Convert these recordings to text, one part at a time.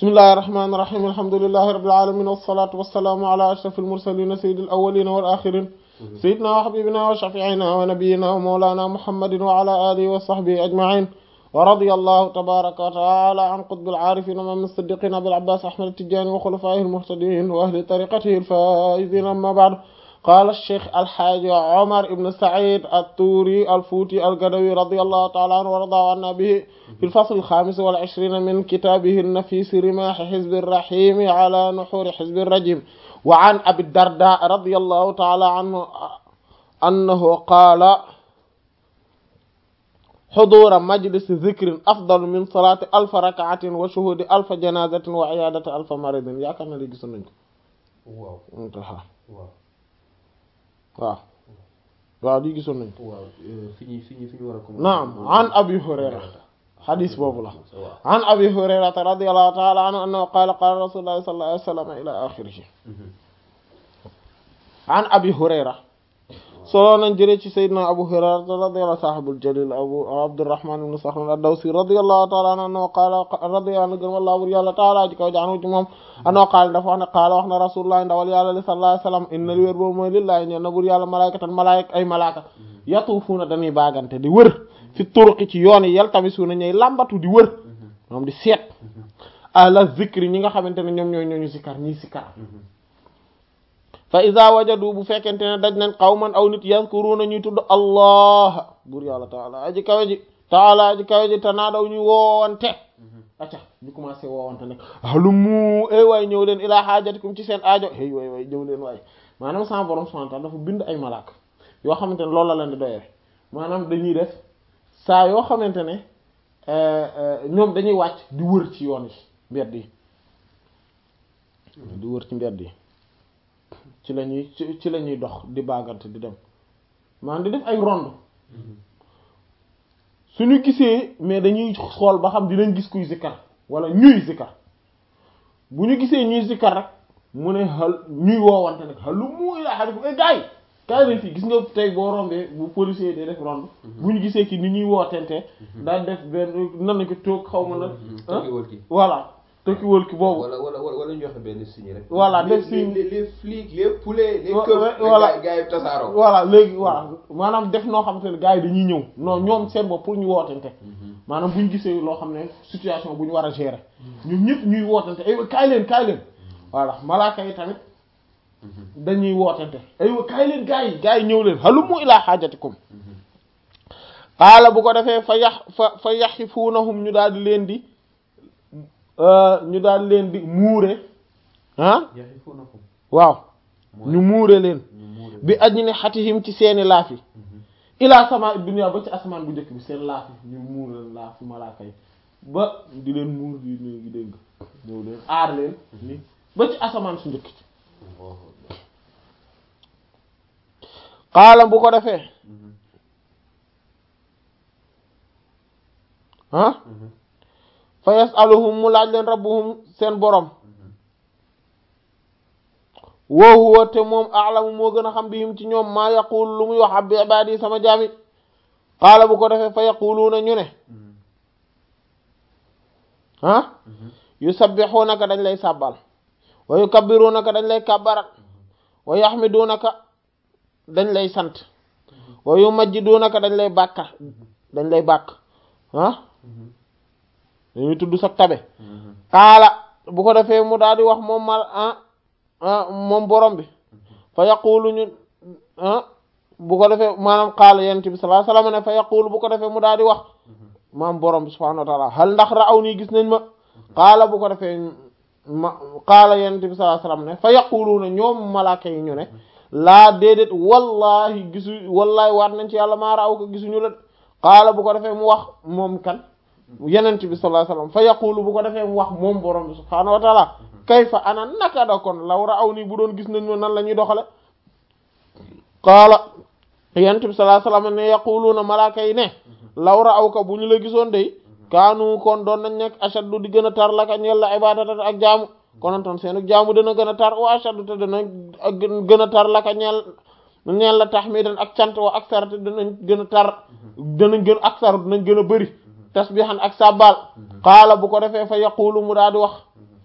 bismillahi rahmaani rahiim alhamdulillahi rabbil aalamiin wassalaatu wassalaamu ala ashrafil mursaliin sayyidil awwaliina wal aaxiriin sayyidinaa wa habiibinaa wa shafii'inaa wa nabiyyinaa wa mawlaanaa muhammadin wa ala aalihi wa sahbihi ajma'iin wa radiyallahu tabaaraka wa ta'aalaa an qutbil aarifiin imaam as-siddiqiin abil abbaas ahmad at-tijaani wa xulafaa'ihil muhtadiin wa ahli tariiqatihil faa'iziin ammaa ba'du qaala ash-shaykh al-haaji Omar ibn Saïd at-Tuuri al-Fuuti al-Gadawi radiyallahu ta'aalaa anhu wa radiyallahu annaa bihi fil fasl al-xaamis wal ishriin min kitaabihi an-nafiis rimaah hizbi ar-rahiim alaa nuhuuri hizbi ar-rajiim wa an Abi Dardaa radiyallahu ta'aalaa anhu annahu qaala huduura majlisi zikrin afdalu min salaati alfa rak'atin wa shuhuudi alfa janaazatin wa iyaadati alfa maridin yaakaar naa ne gisoon nañ ko. waaw waaw. waaw waaw lii gisoon nañ waaw fi ñu fi ñu fi ñu war a commencer. naam an abi hurayra xadis boobu la an abi hurayrata radiyallahu ta'ala anhu annahu qaala qaala rasulullahi sallallahu alayhi wa sallam ila axirihi an abi hurayra solo nañ jëlee ci sayyidina abu hurayra radiyallahu sahibul jalil abu abdurrahman ibn sakhr ad-dawsi radiyallahu ta'ala anhu annahu qaala radiyallahu anhu gën wallahu bur yàlla ta'ala ji kaw jaanu ci moom annahu qaala dafa wax ne qaala wax na rasulullah ndawal yàlla sallallahu alayhi wa sallam inna li wér boobu mooy lillahi ñeen na bur yàlla malaykatan malaayik ay malaaka yatuufuuna dañuy baagante di wër fi turuqi ci yoon yi yaltamisuuna ñooy làmbatu di wër moom di seet ala zikri ñi nga xamante ne ñoom ñooy ñooñu sikar ñii sikar fa iza wajadu bu fekkente ne daj nañ qawman aw nit yazkuruna ñuy tudd allah buur yàlla taala aji kawe ji taala aji kawe ji tanaadaw ñu woowante acca ñu commencé woowante nag halumu ay waay ñëw leen ilaa haajatikum ci seen aajo hey waay waay ñëw leen waay maanaam sama borom subhanahu wa ta'ala dafa bind ay malaaka yoo xamante ne loolu la leen di doyee maanaam dañuy def saa yoo xamante ne ñoom dañuy wàcc di wër ci yoon yi mbedd yi di wër ci mbedd yi ci la ñuy ci la ñuy dox di baagante di dem maanaam di def ay ronde suñu gisee mais dañuy xool ba xam dinañ gis kuy zikkar wala ñuy zikkar bu ñu gisee ñuy zikkar rek mu ne xal ñuy woowante nag xalu muy la xale bu gaay kaay leen fii gis nga tey boo rombee bu policier day def ronde bu ñu gisee ki ni ñuy wootente daal def benn nan nañ ko toog xaw ma nag voilà tokki wël ki boobu wala wala wala ñu joxe benn signe rek. voilà def signe les les flics les poulets les Wa- keufs. voilà. gars yi tasaaroo. voilà léegi voilà maanaam def noo xamante ne gars yi dañuy ñëw non ñoom seen bopp pour ñu wootante maanaam bu ñu gisee loo xam ne situation bu ñu war a gérer ñun ñëpp ñuy wootante aywa kaay leen kaay leen voilà malaaka yi tamit dañuy wootante aywa kaay leen gars yi gars yi ñëw leen halumu ilaa xaajatikum xaala bu ko defee fa yax fa fa yaxifuunahum ñu daal di leen di ñu daal leen di muure ah yaxifuunakum. waaw mooy ñu muure leen ñu muure. bi ajni xatihim ci seeni laaf yi ilaa sama dunya ba ci asamaan bu njëkk bi seen laaf yi ñu muur leen laaf yi malaaka yi ba di leen muur di léegi dégg ñëw leen aar leen ni ba ci asamaan su njëkk ci xaalam bu ko defee ah fa yasaluhum mu laaj leen rabbuhum seen borom wa huwa te moom a'lamu moo gën a xam bihim ci ñoom maa yaqul lu muy wax abbi ibadi sama jaami xaala bu ko defee fa yaquluuna ñu ne ah yusabbihunaka dañ lay sàbbal wa yukabbirunaka dañ lay kàbbarat wa yaxmidunaka dañ lay sant wa yumajjidunaka dañ lay bàkka dañ lay bàkk ah dañuy tudd sa tabe xaala bu ko defee mu daal di wax moom mal ah ah moom borom bi fa yaqulu ñu ah bu ko defee maanaam xaala yent bi sallallahu alayhi wasallam ne fa yaqulu bu ko defee mu daal di wax maam borom bi subhanahu wa ta'ala hal ndax ra'aw nii gis nañ ma xaala bu ko defee ma xaala yent bi sallallahu alayhi wasallam ne fa yaquluuna ñoom malaaka yi ñu ne laa déedéet wallahi gisu wallahi waat nañ ci yàlla maa ra'aw ko gisuñu la xaala bu ko defee mu wax moom kan yenent bi sallallahu alayhi wasallam fa yaqulu bu ko defee mu wax moom borom bi subhanahu wa ta'ala kayfa ana naka da kon law ra'aw nii bu doon gis nañ ma nan la ñuy doxale qaala yenent bi sallallahu alayhi wasallam ne yaquluuna malaaka yi ne law ra'aw ka bu ñu la gisoon day kaanu kon doon nañ nekk ashaddu di gën a tar laka ñeel la ibadatan ak jaamu konontoon seenu jaamu dana gën a tar wa ashaddu te dana ak gën a tar laka ñeel ñeel la tahmidan ak cant wa aksar te danañ gën a tar danañ gën aksar danañ gën a bëri tasbihan ak sabbal qaala bu ko defee fa yaqulu mu daal di wax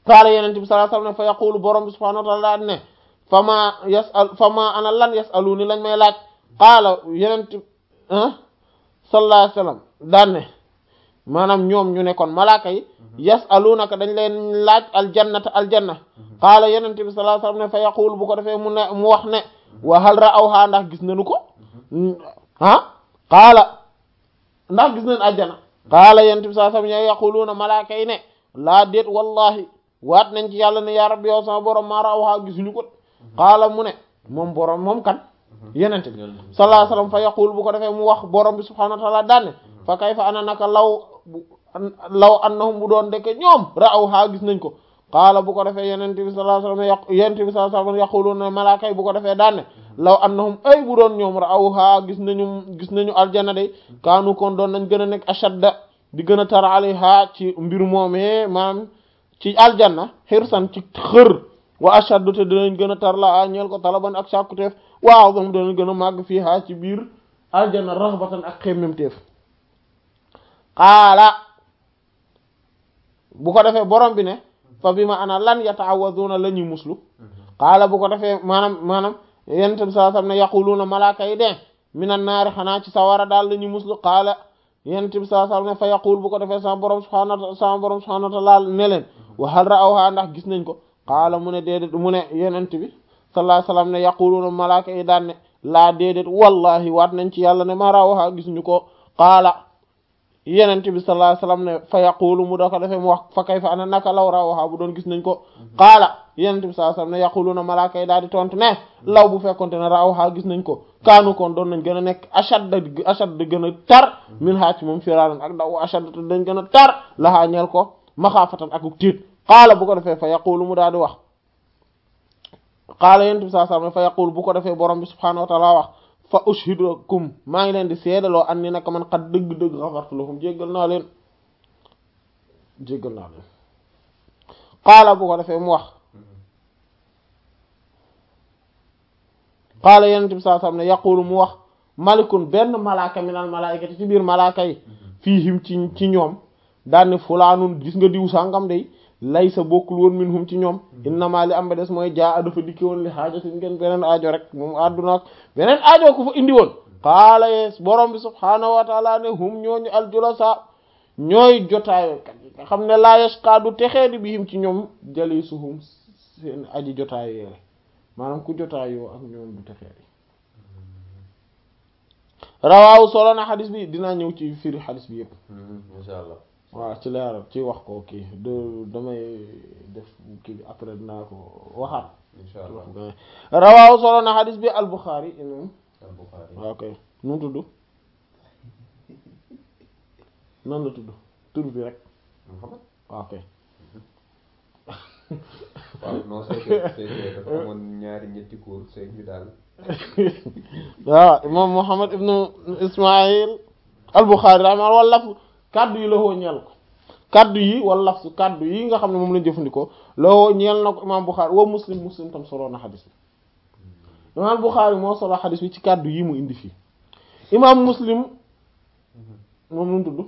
qaala yenente bi sallallahu alayhi wasallam ne fa yaqulu borom bi subhanahu wa ta'ala ne fama yasal fama ana lan yasaluni lañ may laaj qaala yenente sallallahu alayhi wasallam daan ne maanaam ñoom ñu ne kon malaaka yi yasalunaka dañ leen laaj aljannata aljanna qaala yenente bi sallallahu alayhi wasallam ne fa yaqulu bu ko defee mu ne mu wax ne wa hal ra'awha ndax gis nañu ko ah qaala ndax gis nañ àjjana qaala yenente bi sallallahu alayhi wasallam yaquluna malaaka yi ne laa déet wallahi waat nañ ci yàlla ne yaa rabbi yow sama borom maa ra'awha gisuñu ko qaala mu ne moom borom moom kan yenente bi sallallahu alayhi wasallam fa yaqul bu ko defee mu wax borom bi subhanahu wa ta'ala daanne fa kayfa ana naka law law annahum bu doon dëkk ñoom ra'awha gis nañ ko qaala bu ko defee yenente bi sallallahu alayhi wasallam yaq yenente bi sallallahu alayhi wasallam yaquluna malaaka yi bu ko defee daanne law annahum ay bu doon ñoom ra'awha gis nañu gis nañu aljanna de kaanu kon doon nañ gën a nekk ashadda di gën a tar alayha ci mbir moomee maanaam ci aljanna xirsan ci xër wa ashaddu te dinañ gën a tar la a ñeel ko talaban ak sàkkuteef waaw dam dinañ gën a màgg fii ha ci biir aljanna raxbatan ak xemmemteef qaala bu ko defee borom bi ne fa bi ma ana lan yata'awwaduna la ñuy muslu qaala bu ko defee maanaam maanaam yonent bi sallallahu alayhi wasallam ne yaquluna malaaka yi de minan naari xanaa ci sawara daal la ñuy muslu qaala yonent bi sallallahu alayhi wasallam ne fa yaqul bu ko defee sama borom subhanahu sama borom subhanahu wa ta'ala ne leen wa hal ra'awha ndax gis nañ ko qaala mu ne déedéet mu ne yonent bi sallallahu alayhi wasallam ne yaquluna malaaka yi daan ne laa déedéet wallahi waat nañ ci yàlla ne ma ra'awha gis ñu ko qaala yenent bi sallallahu alayhi wasallam ne fa yaqulu mu da ko defee mu wax fa kayfa ana naka law rawaha bu doon gis nañ ko qaala yenent bi sallallahu alayhi wasallam ne yaquluna malaaka yi daal di tontu ne law bu fekkonte ne rawaha gis nañ ko kaanu kon doon nañ gën a nekk ashad ashad gën a tar min haa ci moom firaaran ak daw ashad te dañ gën a tar lahaa ñeel ko maxaafatan ak tiit qaala bu ko defee fa yaqulu mu daal di wax qaala yenent bi sallallahu alayhi wasallam ne fa yaqulu bu ko defee borom bi subhaanahu wa ta'ala wax fa ushhidukum maa ngi leen di seedaloo an ni naka man xat dëgg-dëgg xafartu lahum jéggal naa leen jéggal naa leen qaala bu ko defee mu wax qaala yenent bi sallallahu alayhi wasallam ne yaqulu mu wax malikun benn malaaka minal malaayikati ci biir malaaka yi fiihim ci ci ñoom daanne fulaanun gis nga diw sàngam day lay sa bokkul woon minhum ci ñoom innama li am ba des mooy jaa dafa dikki woon li xaaja si ngeen beneen aajo rek moom àdduna ak beneen aajo ko fa indi woon qaala yees borom bi subhaanahu wa taala ne hum ñooñu aljulasa ñooy jotaayo kat yi nga xam ne laa yashqa du texee di bihim ci ñoom jalisuhum seen aji jotaayo yeere maanaam ku jotaayoo ak ñoom du texee di rawaawu solo na xadis bi dinaa ñëw ci firi xadis bi yépp insha allah waaw ci leeral ci wax ko kii de damay def kii bi après dinaa ko waxaat insha allah rawaaw solo na xadis bi al-Bukhari imam al-Bukhari waaw kay nu mu tudd nan la tudd tur bi rek Muhammad waaw kay waaw non c'est que c'est que dafa amoon ñaari ñetti cours c'est ñu daal waaw imam Muhammad ibnu Ismaïl al-Bukhari rahma wala laf kaddu yi la woo ñeel ko kaddu yi wala laf su kaddu yi nga xam ne moom lañ jëfandikoo la woo ñeel na ko imam Bukhari wa muslim muslim tam solo na xadis bi imam Bukhari moo solo xadis bi ci kaddu yi mu indi fii imam muslim moom nu mu tudd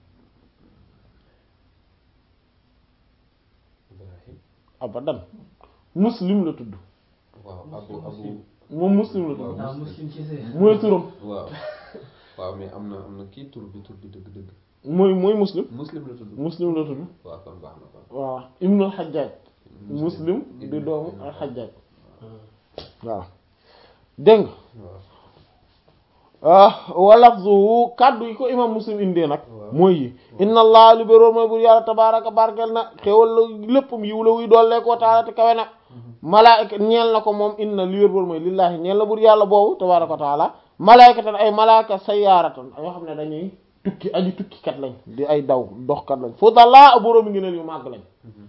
Ibrahim abadan muslim la tudd waaw abu abu moom muslim la tudd ah muslim ci see. mooy turam waaw waaw mais am na am na kii tur bi tur bi dëgg dëgg mooy mooy muslim muslim la tudd muslim la tudd waaw kon baax na kon waaw ibnul xajjaaj muslim di doomu al xajjaaj waaw dégg waaw nga wa lafzuhu kaddu yi ko imam muslim indee nag waaw. mooy yi inna allah li béroor mooy bur yàlla tabaraka barkel na xéwal la léppam yiw la wuy doollee koo taala te kawe na malaayika ñeel na ko moom inna li wér boor mooy lillaahi ñeel na bur yàlla boobu tabaraka wa taala malaayikatan ay malaaka sayaaratan yoo xam ne dañuy tukki aji tukkikat lañ di ay daw doxkat lañ fudala boroomi ngi neen yu màgg lañ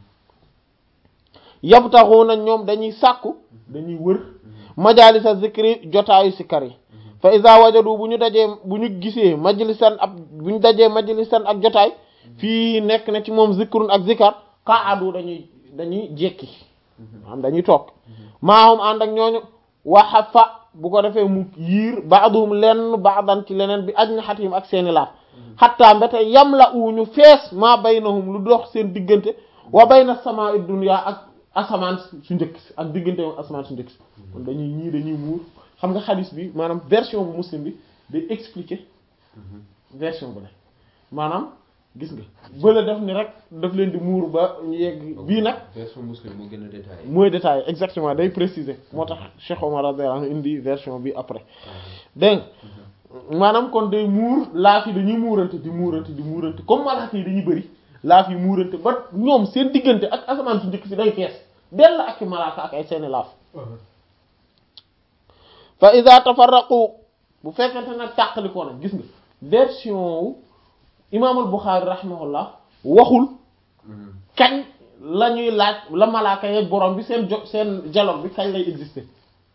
yabtaxuuna ñoom dañuy sàkku dañuy wër majalisa zikri jotaayu sikkar yi fa iza wajadu bu ñu dajee bu ñu gisee majlisan ab bu ñu dajee majlisan ak jotaay fii nekk na ci moom zikrun ak zikar qaadu dañuy dañuy jekki am dañuy toog maahum ànd ak ñooñu waxa fa bu ko defee mu yiir baaduhum lenn baadan ci leneen bi ajnihatihim ak seeni laaf xatta mbete yam la u ñu fees maa baynahum lu dox seen diggante wa bayna samaa'i dunya ak asamaan su njëkk si ak diggante asamaan su njëkk si kon dañuy ñii dañuy muur xam nga xadis bi maanaam version bu muslim bi day expliquer version bu ne maanaam gis nga bële def ni rek daf leen di muur ba ñu yegg bii nag version muslim moo gën a détaillé. mooy détaillé exactement day préciser moo tax Cheikh Omar radiyallahu anhu indi version bi après dégg nga maanaam kon day muur laaf yi dañuy muurante di muurante di muurante comme malaaka yi dañuy bëri laaf yi muurante ba ñoom seen diggante ak asamaan su njëkk si day fees dell ak i malaaka ak ay seeni laaf fa iza tafarraqu bu fekkente nag tàqalikoo nag gis nga version wu imaamul Buxaari rahimahullah waxul kañ la ñuy laaj la malaaka yeeg borom bi seen jo seen dialogue bi kañ lay exister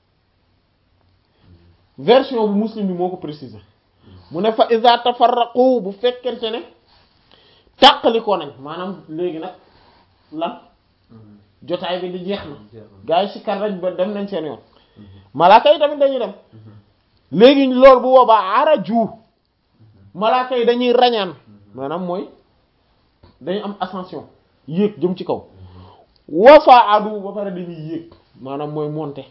version bu muslim bi moo ko préciser mu ne fa iza tafarraqu bu fekkente ne tàqalikoo nañ maanaam léegi nag lan jotaay bi di jeex na gaa yi si kar raj ba dem nañ seen yoon malaaka yi tamit dañuy dem léegi loolu bu boobaa araju malaaka yi dañuy rañaan maanaam mooy dañu am ascension yéeg jëm ci kaw wafaadu ba pare dañuy yéeg maanaam mooy monter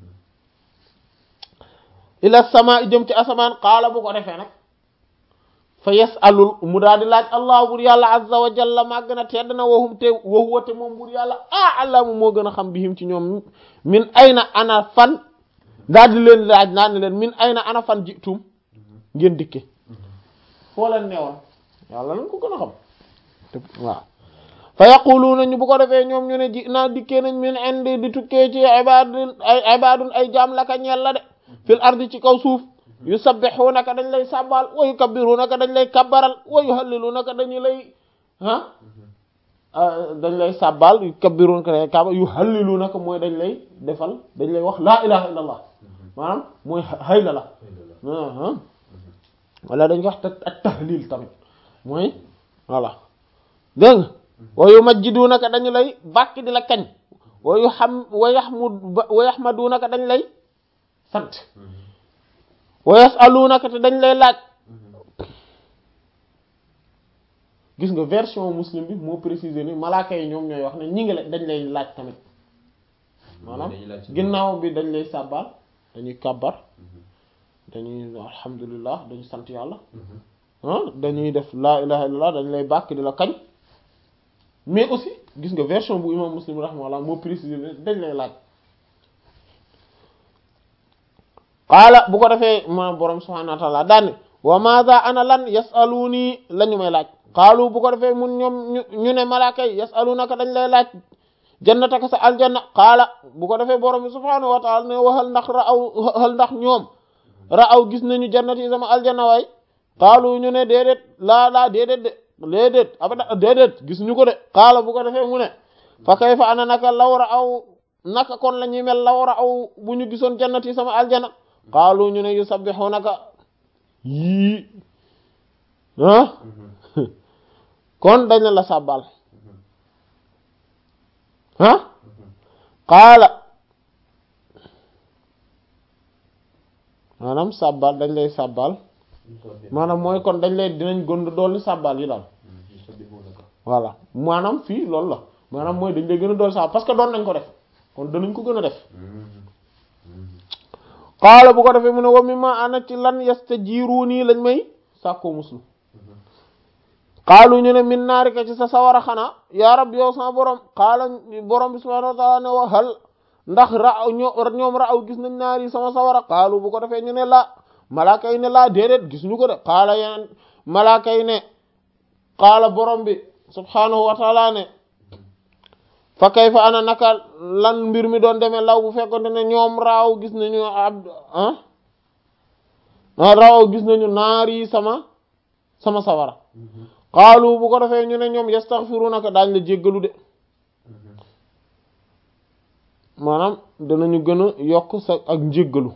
ila sama jëm ci asamaan xaala bu ko defee nag fa yasalul mu daal di laaj allah bur yàlla azza wa jalla màgg na tedd na waxum te waxuwa te moom bur yàlla ah alamu moo gën a xam bihim ci ñoom min ayna ana fan daal di leen laaj naan ne leen min ayna ana fan jitum ngeen dikke foo leen neewoon yàlla lañ ko gën a xam te waaw fa yaquluuna ñu bu ko defee ñoom ñu ne ji naa dikkee nañ min indi di tukkee ci ibadun ay ibadun ay jaam laka ñeel la de fil ardi ci kaw suuf yusabbihunaka dañ lay sàbbaal wa yukabbirunaka dañ lay kabbaral wa yuhallilunaka dañu lay ah dañ lay sàbbaal yukabbirunaka dañ lay kabbaral yuhallilunaka mooy dañ lay defal dañ lay wax laa ilaha illa allah maanaam mooy hayla la wala dañ ko wax ak tahlil tamit mooy voilà dégg nga wa yumajjidunaka dañu lay bàkk di la kañ wa yu xam wa yaxmud wa yaxmadunaka dañ lay sant wa yasalunaka te dañ lay laaj gis nga version muslim bi moo préciser ni malaaka yi ñoom ñooy wax ne ñi ngi la dañ lay laaj tamit maanaam ginnaaw bi dañ lay sàbbaal dañuy kàbbar dañuy alhamdulillah dañuy sant yàlla ah dañuy def laa ilaha illallah dañ lay bàkk di la kañ mais aussi gis nga version bu imam muslim rahimahullah moo préciser ne dañ lay laaj qaala bu ko defee ma borom subhanahu wa ta'ala daanne wa madha ana lan yasaluni la ñu may laaj qaalu bu ko defee mun ñoom ñu ne malaaka yi yasalunaka dañ lay laaj jannataka sa aljanna qaala bu ko defee borom bi subhanahu wa ta'ala ne waxal ndax ra'aw waxal ndax ñoom ra'aw gis nañu jannat yi sama aljanna waay qaalu ñu ne déedéet laa laa déedéet de déedéet abada déedéet gis ñu ko de qaala bu ko defee mu ne fa kayfa ana naka law ra'aw naka kon la ñuy mel law ra'aw bu ñu gisoon jannat yi sama aljanna qaalu ñu ne yusabbihunaka yii ah kon dañ la sàbbal ah qaala maanaam sàbbal dañ lay sàbbal maanaam mooy kon dañ lay dinañ gën dolli sàbbal yi daal voilà maanaam fii loolu la maanaam mooy dañ lay gën a dolli sàbbal parce que doon nañ ko def kon danañ ko gën a def qaala bu ko defee mu ne wa mimma ana ci lan yastajiruuni lañ may sàkkoo muslu qaalu ñu ne min naarika ci sa sawara xanaa yaa rab yow sama borom qaala borom bi subhanahu wa taala ne wa hal ndax ra ñoom ra aw gis nañ naar yi sama sawara qaalu bu ko defee ñu ne laa malaaka yi ne laa déedéet gis ñu ko de qaala yeneen malaaka yi ne qaala borom bi subhanahu wa taala ne fa kayfa ana naka lan mbir mi doon demee law bu fekkonte ne ñoom raaw gis nañu abd ah raaw gis nañu naar yi sama sama sawara xaalu bu ko defee ñu ne ñoom yastaghfirunaka daañ la jéggalu de maanaam danañu gën a yokk sa ak njéggalu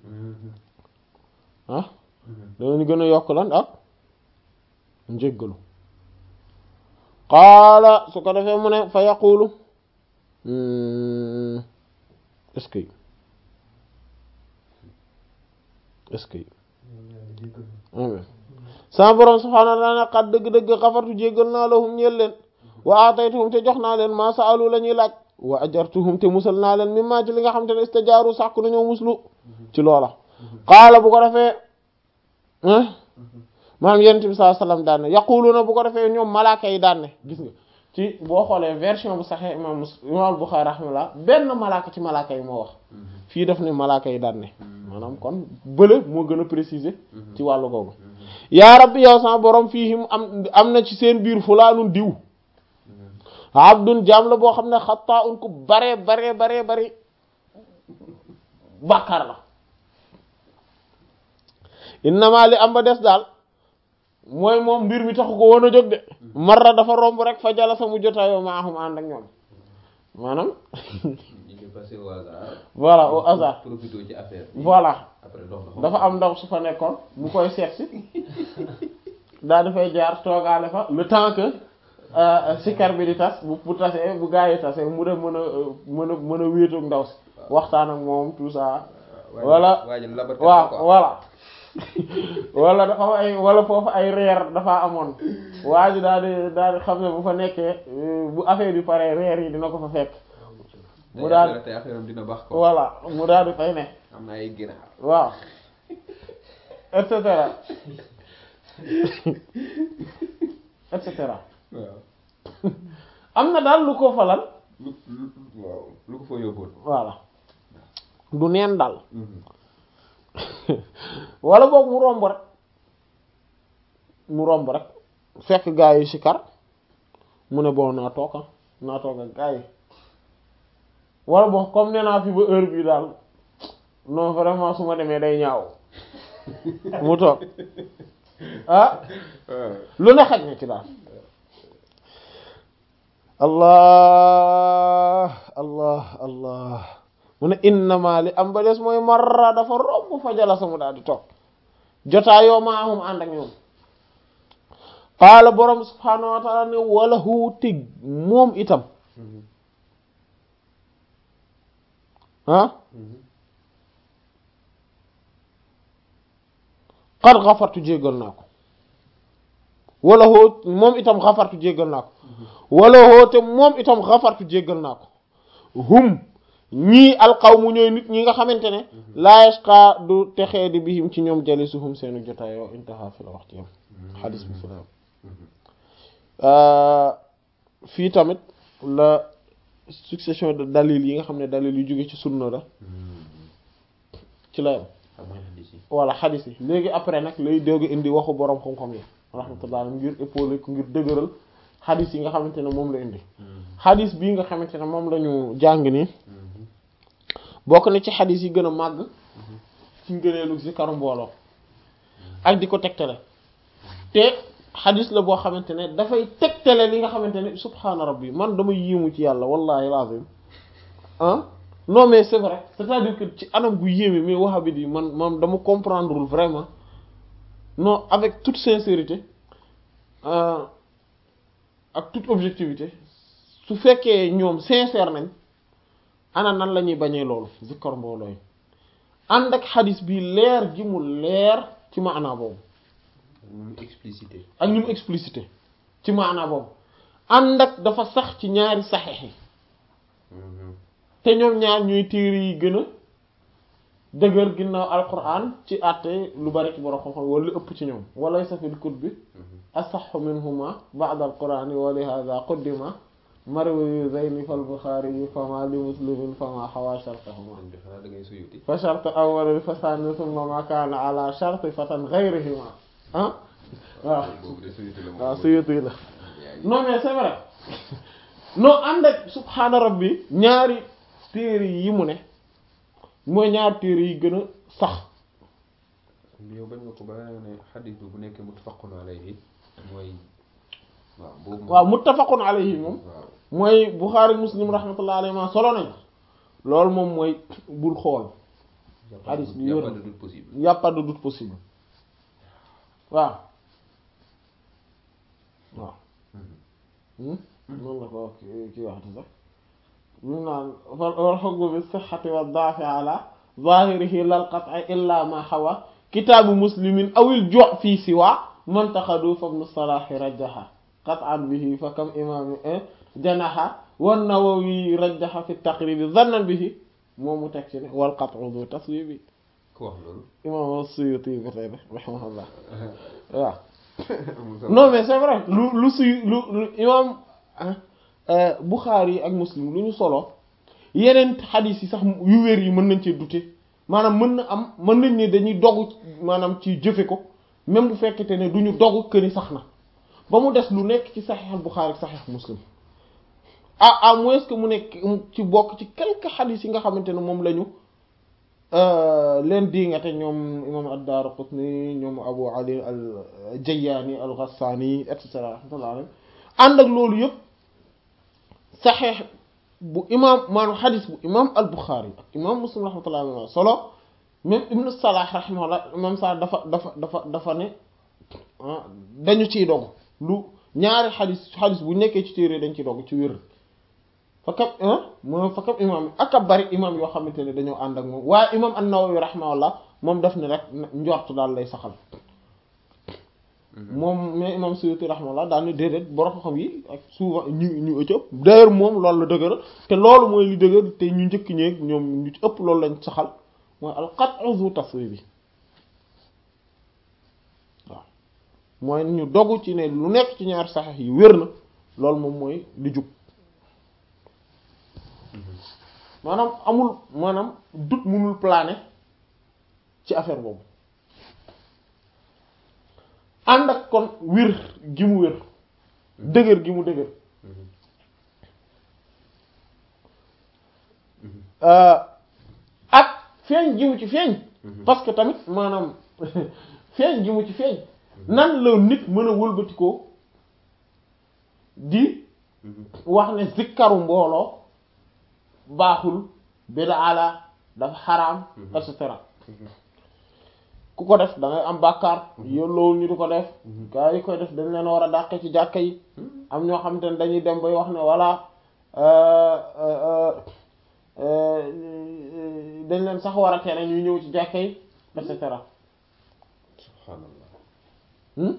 ah danañu gën a yokk lan ak njéggalu qaala su ko defee mu ne fa yaqulu est-ce que est-ce que amen sama borom subhaanahu wa ta'ala qad dëgg-dëgg xafartu jéggal naa lahum ñeel leen wa ataytuhum te jox naa leen ma saalu la ñuy laaj wa ajartuhum te musal naa leen mimma ci li nga xam te ne istajaaru sàkku nañoo muslu ci loola qaala bu ko defee maanaam yonent bi sallallahu alayhi wasallam daan ne yaquluuna bu ko defee ñoom malaaka yi daan ne gis nga ci boo xoolee version bu saxee imam Muslim imam Bukhari rahimahullah benn malaaka ci malaaka yi moo wax fii daf ne malaaka yi daan ne maanaam kon bële moo gën a préciser ci wàllu googu yaa rabbi yow sama borom fiihim am am na ci seen biir fulaanun diw abdun jaam la boo xam ne xataa un ku bare bare bare bare bàkkaar la innama li am ba des daal mooy moom mbir mi taxu ko woon a jóg de marra dafa romb rek fa jala sa mu jotaayoo maahum ànd ak ñoom maanaam voilà au hasard profité ci affaire voilà après dox na dafa am ndaw su fa nekkoon mu koy seet si daal dafay jaar toogaale fa le temps que sikar bi di tas bu bu tasee bu gaa yi tasee mu dem mën a mën a mën a wéetoog ndaw si waxtaan ak moom tout ça wala waaw voilà wala dafa am ay wala foofu ay reer dafa amoon waa ji daal di daal di xam ne bu fa nekkee bu affaire bi pare reer yi dina ko fa fekk mu daal tey affaire am dina baax ko voilà mu daal di fay ne am na ay ginaar waaw et cetera et cetera waaw am na daal lu ko falal lu lu waaw lu ko fa yóbboon voilà du neen daal wala boog mu romb rek mu romb rek fekk gaa yi sikar mu ne bon naa toog naa toog ak gaa yi wala boog comme nee naa fi ba heure bi daal non vraiment su ma demee day ñaaw mu toog ah lu ne xaj na ci daal allah allah allah mu ne innama li am ba des mooy marra dafa romb fa jala samu daal di toog jotaayoo maahum ànd ak ñoom qaala borom subhaanahu wa taala ne wala hu tig moom itam ah qad xafartu jéggal naa ko wala hoo moom itam xafartu jéggal naa ko wala hoo te moom itam xafartu jéggal naa ko hum ñii alqawmu ñooy nit ñi nga xamante ne laa yashqa du texee di bihim ci ñoom jalisuhum seenu jotaayoo intaha fi la wax ci yam xadis bi fi la yam fii tamit la succession de dalil yi nga xam ne dalil yu jóge ci sunna la ci la yam voilà xadis yi léegi après nag lay dégg indi waxu borom xam-xam yi rahmatullah ngir épaulé ko ngir dëgëral xadis yi nga xamante ne moom la indi xadis bii nga xamante ne moom la ñu jàng nii bokk na ci xadis yi gën a màgg ci ngëneelu zikaru mbooloo ak di ko tegtale te xadis la boo xamante ne dafay tegtale li nga xamante ne subhaana rabbi man dama yéemu ci yàlla wallahi lazim ah non mais c'est vrai c'est-à-dire que ci anam gu yéeme mais wahabit yi man man dama comprendrewul vraiment non avec toute sincérité ak toute objectivité su fekkee ñoom sincère nañ ana nan la ñuy bañee loolu zikkar mbooloo yi ànd ak xadis bi leer gi mu leer ci maanaa boobu mu explicité ak ñu mu explicité ci maanaa boobu ànd ak dafa sax ci ñaari saxeex yi te ñoom ñaar ñooy téere yi gën a dëgër ginnaaw alquran ci àtte lu bari ci borom xam-xam wala lu ëpp ci ñoom walay safil kut bi asaxu minhuma ba'da alqurani wa li hadha quddima marwi zayni fal buxaari fama li muslimin fama xawa shartahuma xanaa da ngay suyuti fa shart awwal fa sani summa ma kaana ala sharti fatan ghayrihima ah waaw boobu de suyuti la waaw suyuti la non mais c'est vrai non ànd ak subhaana rabbi ñaari téere yi mu ne mooy ñaari téere yi gën a sax yow bañ nga ko ba ne xadis bi bu nekkee muttafaqun alayhi mooy waaw boobu waaw muttafaqun alayhi moom waaw mooy Bukhari Muslim rahmatullah alayhi ma solo nañ loolu moom mooy bul xool xadis bi y a wér pas na de doute possible y a pas de doute possible waaw waaw noonu la ko ki ki waxti sax ñu naan wal hukmu bi sihhati wa da'fi ala zahirihi lal qat'i illa ma hawa kitaabu muslimin awil ju' fi siwa man taxadu fa ibn salahi rajaha qat'an bihi fa kam imam janaha wan Nawawi rajjaha fi taqrib zannan bihi moom mu teg ci ne wal qat'u du taswibi ku wax loolu imam Suyuti ba tey rahimahullah waaw non mais c'est vrai lu lu suy lu lu imam Bukhari ak Muslim lu ñu solo yeneen xadiis yi sax yu wér yi mën nañ cee douter maanaam mën na am mën nañ ne dañuy dogu maanaam ci jëfe ko même bu fekkete ne du ñu dogu këni sax na ba mu des lu nekk ci saxiix Bukhari ak saxiix Muslim ah à moins que mu nekk ci bokk ci quelques xadiis yi nga xamante ne moom lañu leen diingate ñoom imam ad-Daraqutni ñoom Abu Ali al-Jayyani al-Ghassani et cetera rahmatullah alayhi ànd ak loolu yëpp saxeex bu imam maanaam xadis bu imam al-Bukhari ak imam Muslim rahmatullah alayhi solo même Ibn Salah rahimahullah imam Salah dafa dafa dafa dafa ne dañu ciy dog lu ñaari xadis xadis bu nekkee ci téere dañ ciy dog ci wér fakam moom fakam imam yi ak a bari imam yoo xamante ne dañoo ànd ak moom waaye imam an-Nawawi rahimahullah moom daf ne rek njort daal lay saxal moom mais imam Suyuti rahimahullah daal ne déedéet borom xam yi ak souvent ñu ñu ëpp d'ailleurs moom loolu la dëgëral te loolu mooy li dëgër te ñu njëkk ñeeg ñoom ñu ci ëpp loolu lañ saxal mooy al-qat'u zu taswib bi waaw mooy ñu dogu ci ne lu nekk ci ñaar saxex yi wér na loolu moom mooy li jub maanaam amul maanaam dut munul planer ci affaire boobu ànd ak kon wér gi mu wér dëgër gi mu dëgër ak feeñ gi mu ci feeñ parce que tamit maanaam feeñ gi mu ci feeñ nan la nit mën a wëlbatikoo di wax ne zikkaru mbooloo baaxul bidaa la dafa xaraam et cetera ku ko def da ngay am bàkkaar yolloowul ñu di ko def gaa yi koy def dañ leen war a dàqe ci jàkka yi am ñoo xam te ne dañuy dem bay wax ne voilà dañ leen sax war a tere ñuy ñëw ci jàkka yi et cetera subhanallah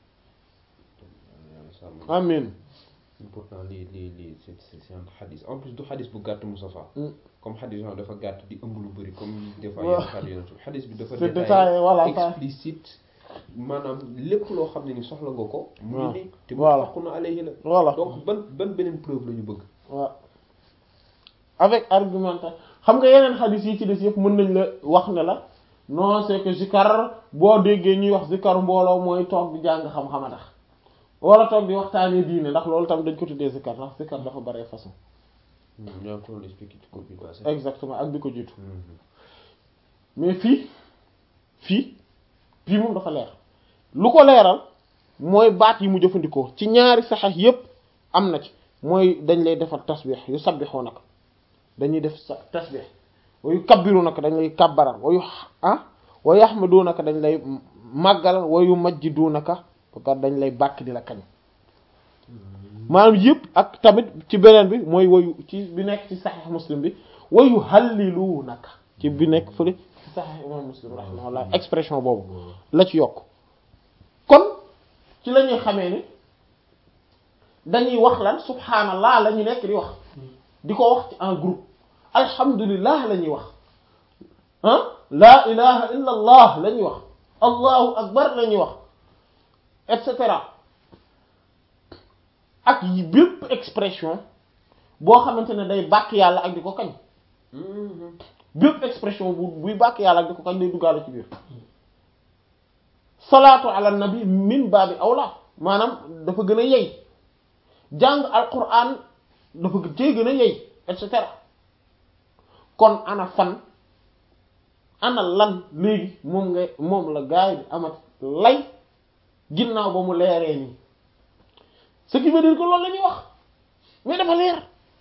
amin pourtant lii lii lii c'est c'est un xadis en plus du xadis bu gàtt Moustapha comme xadis yoo dafa gàtt di ëmb lu bëri comme des fois yenn xadis yi xadis bi dafa c'est détaillé voilà explicite maanaam lépp loo xam ne ni soxla nga ko mu ngi nii te mu voilà faqu na alayhi la voilà donc ban ban beneen preuve la ñu bëgg waaw avec argumentation xam nga yeneen xadis yi ci des yëpp mën nañ la wax ne la non c'est que zikar boo déggee ñuy wax zikar mbooloo mooy toog di jàng xam-xam a tax wala toog di waxtaanee diine ndax loolu tam dañ ko tuddee zikar ndax zikar dafa bare façon ñoo ko doon expliqué ci cours bi passé exactement ak bi ko jiitu mais fii fii fii moom dafa leer lu ko leeral mooy baat yi mu jëfandikoo ci ñaari saxex yépp am na ci mooy dañ lay defal tasbix yu sabbixoo nag dañuy def sa tasbix wa yu kabbiru nag dañ lay kabbaral wa yu ah wa yaxmadu naka dañ lay màggalal wa yu majjidu naka parce dañ lay bàkk di la kañ maanaam yëpp ak tamit ci beneen bi mooy wayu ci bi nekk ci saxiix muslim bi wayu hallilu naka ci bi nekk fële ci saxiix imam muslim rahimahullah expression boobu la ci yokk kon ci la ñuy xamee ni dañuy wax lan subhanallah la ñu nekk di wax di ko wax ci en groupe alhamdulillah la ñuy wax ah la ilaha illa allah la ñuy wax allahu akbar la ñuy wax et cetera ak yi bépp expression boo xamante ne day bàkk yàlla ak di ko kañ bépp expression bu buy bàkk yàlla ak di ko kañ day duggaale ci biir salaatu ala nabi min baabi awla maanaam dafa gën a yey jàng alquran dafa cee gën a yey et cetera kon ana fan ana lan léegi moom nga moom la gaay bi amat lay ginnaaw ba mu leeree nii ce qui veut dire que loolu la ñuy wax mais dafa leer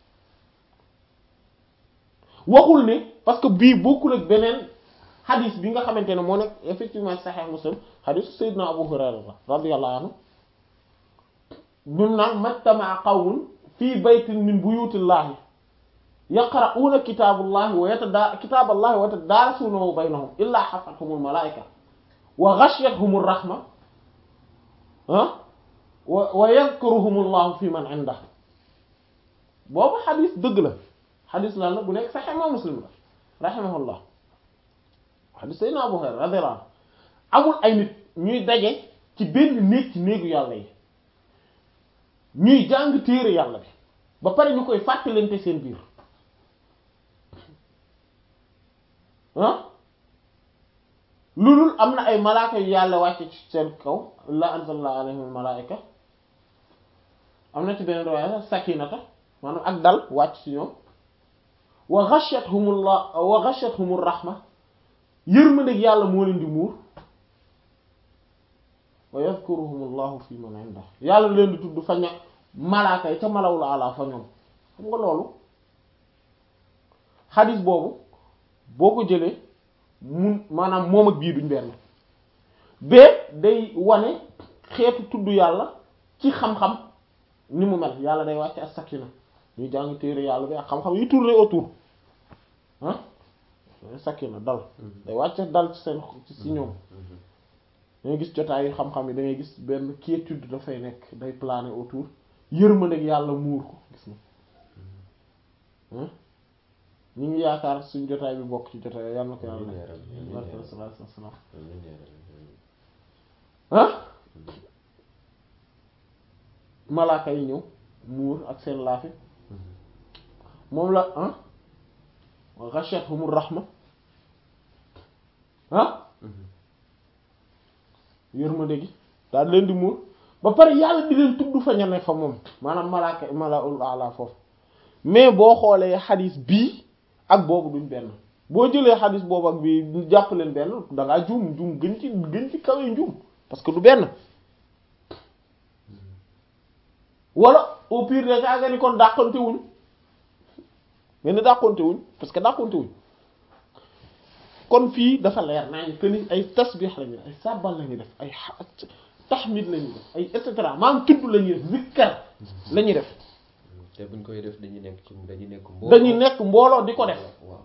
waxul ne parce que bii bokkul ak beneen xadis bi nga xamante ne moo nekk effectivement Sahih Muslim xadisu Seydina Abu Hurayra radiyallahu anhu bim naan majtama'a qawmun fii baytin min buyutillahi yaqra'una kitaballahi wa yatada kitaballahi wa yatadarasunahu baynahum illa hafathumul malaika wa ghashiyatuhumur rahma ah wa wa yadkuruhumullahu fi man inda boobu xadis dëgg la xadis lan la bu nekk sax imam muslim la rahimahullah xadis sayna Abu Hurayra radiyallahu anhu amul ay nit ñuy daje ci benn néeg ci néegu yàlla yi ñuy jàng téere yàlla bi ba pare ñu koy fàttalante seen biir ah loolul am na ay malaaka yu yàlla wàcce ci seen kaw la anzalna alayhim malaika am na ci beneen riwaaya sakinata maanaam ak dal wàcc ci ñoom wa ghashiyatuhumullah wa ghashiyatuhumur rahma yërmandeeg yàlla moo leen di muur wa yadhkuruhumullahu fi man inda yàlla leen di tudd fa ña malaaka yi ca malawul ala fa ñoom xam nga loolu xadis boobu boo ko jëlee mun maanaam moom ak bii duñ benn bee day wane xeetu tudd yàlla ci xam-xam ni mu mel yàlla day wàcc ak sakina ñuy jàng téere yàlla bi ak xam-xam yi tourné autour ah sakina dal day wàcc dal ci seen ci si ñoom dangay gis jotaayu xam-xam yi da ngay gis benn quiétude dafay nekk day planer autour yërmandeeg yàlla muur ko gis na ñu ngi yaakaar suñ jotaay bi bokk ci jotaay yàlla na ko yàlla barke sallallahu alayhi wasallam ah malaaka yi ñëw muur ak seen laafi moom la ah ghashiyatuhumur rahma ah yërmande gi daal leen di muur ba pare yàlla di leen tudd fa ñane fa moom maanaam malaaka malaul ala foofu mais boo xoolee xadis bii ak boobu duñ benn boo jëlee xadis boobu ak bii jàpp leen benn dangaa juum juum gën ci gën ci kawee njuum parce que du benn wala au pire des cas nga ni kon dàqante wuñ mais ni dàqante wuñ parce que dàqante wuñ kon fii dafa leer naa ñu que ni ay tasbih lañuy def ay sabbal lañuy def ay tahmid lañuy def ay et cetera maanaam tudd lañuy def zikkar lañuy def te buñ koy def dañuy nekk ci dañuy nekk mbooloo dañuy nekk mbooloo di ko def waaw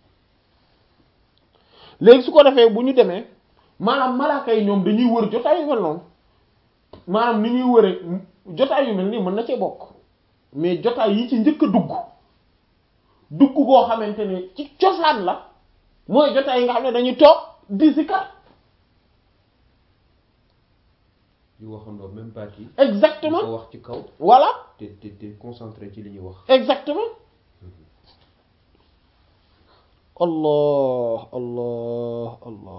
léegi su ko defee bu ñu demee maanaam malaaka yi ñoom dañuy wër jotaay yu mel noonu maanaam ni ñuy wëree jotaay yu mel nii mën na cee bokk mais jotaay yi ci njëkk a dugg dugg goo xamante ne ci cosaan la mooy jotaay yi nga xam ne dañuy toog di zikar di waxandoo même partie yi exactement ko wax ci kaw voilà te te te concentré ci li ñuy wax exactement allah allah allah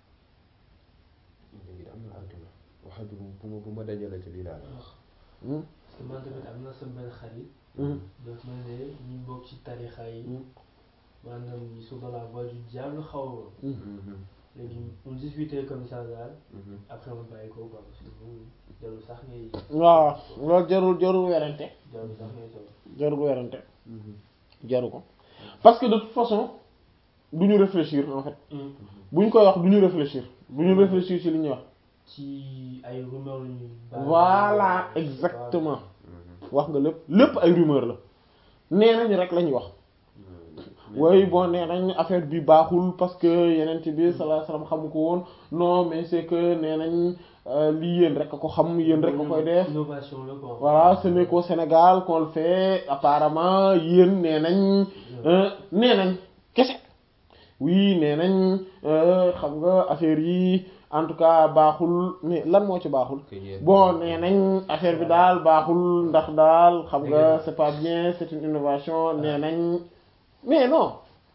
léegi am na argument waxa bi bu ma bu ma dajale ci lii laa la wax Hmm. parce que man tamit am na sama benn xarit Hmm. daf ma ne ñi bokk ci tarixa yi maanaam ils sont dans la voie du diable xaw ma léegi on discutait comme ça daal après ma bàyyi ko quoi parce que bu jarul sax ngay waaw loolu jarul jarul werante jarul sax ngay toog jarul werante jaru ko parce que de toute façon du ñu réfléchir en fait bu ñu koy wax du ñu réfléchir du ñu réfléchir ci li ñuy wax ci ay rumeur yu ñuy bàyyi. voilà exactement wax nga lépp lépp ay rumeur la nee nañ rek la ñuy wax oui bon nee nañ affaire bi baaxul parce que yeneen bi sallallahu alayhi wasallam xamu ko woon non mais c'est que nee nañ euh, lii yéen rek a ko xam yéen rek a koy def innovation la quoi voilà ce n'est qu'au Sénégal qu'on le fait apparemment yéen nee nañ euh, nee nañ kese oui nee nañ euh, xam nga affaire yi en tout cas baaxul mais lan moo ci baaxul bon nee nañ affaire bi daal baaxul ndax daal xam nga c'est pas bien c'est une innovation nee nañ mais non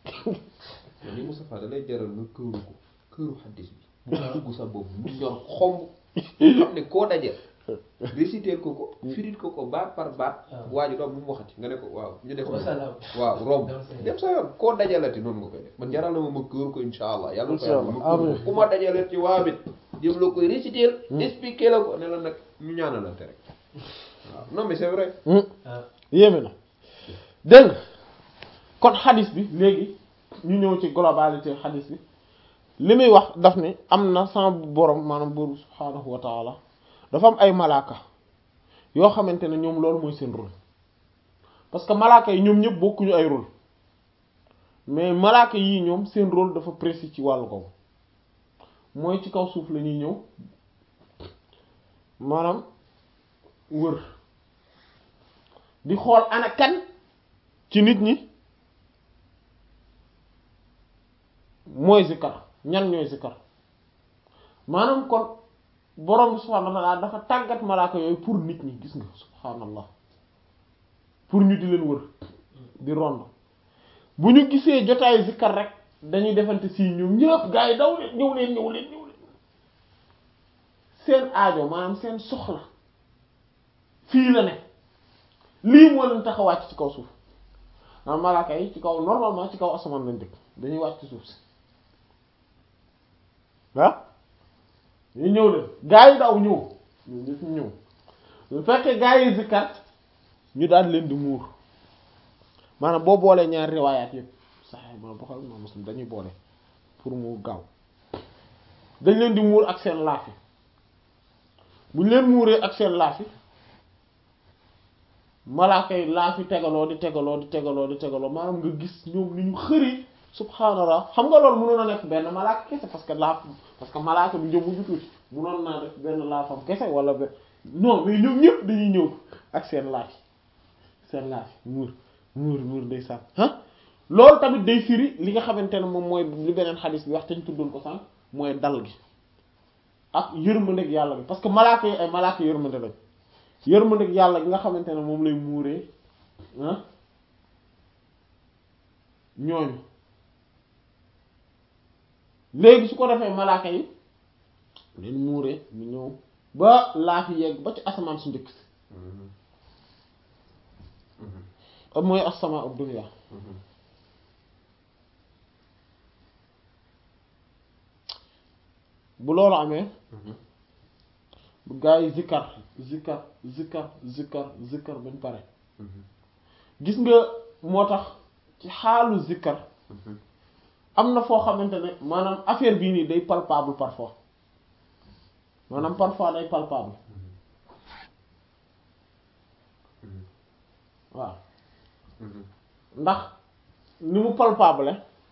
li Moustapha da lay jaral nga këru ko këru xaddis bi bu dugg sa bopp mu ñor xomb xam ne koo daje réciter ko ko firit ko ko baat par baat waa ji doom bu mu waxati nga ne ko waaw ñu def wasalaam waaw romb Dem sa yoon. dem sa yoon koo dajalati noonu nga koy def man jaral na ma ma këru ko insha allah yàlla na ko yàlla ma Insha Allah, këru amiin. ko ku ma dajalee ci waa bit jëm la koy réciter expliquer la ko ne la nag ñu ñaanalante rek waaw non mais c'est vrai Hmm. ah yéeme na dégg nga kon xadis bi léegi ñu ñëw ci globalité xadis bi li muy wax daf ne am na sama borom maanaam buur subhaanahu wa taala dafa am ay malaaka yoo xamante ne ñoom loolu mooy seen rôle parce que malaaka yi ñoom ñëpp bokkuñu ay rôle mais malaaka yii ñoom seen rôle dafa précis ci wàllu ko mooy ci kaw suuf la ñuy ñëw maanaam wër di xool ana kan ci nit ñi mooy zikkar ñan ñooy zikkar maanaam kon borom bi subhaanahu wa ta'ala dafa tàggat malaaka yooyu pour nit ñi gis nga subhaanallah pour ñu di leen wër di rond bu ñu gisee jotaayu zikkar rek dañuy defante si ñoom ñëpp gaa yi daw leen ñëw leen ñëw leen ñëw leen seen aajo maanaam seen soxla fii la ne lii moo leen tax a wàcc ci kaw suuf maanaam malaaka yi ci kaw normalement ci kaw asamaan lañ dëkk dañuy wàcc ci suuf si ah ñu ñëw leen gaa yi daw ñëw ñu ñëpp ñëw bu fekkee gaa yi zikkar ñu daal leen di muur maanaam boo boolee ñaari riwaayaat yëpp sax ma Buxaari ma Muslim dañuy boole pour mu gaaw dañ leen di muur ak seen laafi bu ñu leen muuree ak seen laafi malaaka yi laafi tegaloo di tegaloo di tegaloo di tegaloo maanaam nga gis ñoom ni ñu xëri subhaanallah xam nga loolu mënoon a nekk benn malaaka kese parce que laaf parce que malaaka du jëmm ju tuuti mënoon naa def benn laafam kese wala benn non mais ñoom ñëpp dañuy ñëw ak seen laafi seen laafi muur muur muur day sànq ah loolu tamit day firi li nga xamante ne moom mooy li beneen xadis bi wax te ñu tuddoon ko sànq mooy dal gi ak yërmandeeg yàlla bi parce que malaaka yi ay malaaka yërmande lañ yërmandeeg yàlla gi nga xamante ne moom lay muuree ah ñooñu léegi su ko defee malaaka yi leen muuree mu ñëw ba laa fi yegg ba ci asamaan su njëkk si mooy as-samaa ad-dunya bu loolu amee bu gaa yi zikkar zikkar zikkar zikkar zikkar bañ pare gis nga moo tax ci xaalu zikkar am na foo xamante ne maanaam affaire bii nii day palpable parfois maanaam parfois day palpable waaw ndax ni mu palpable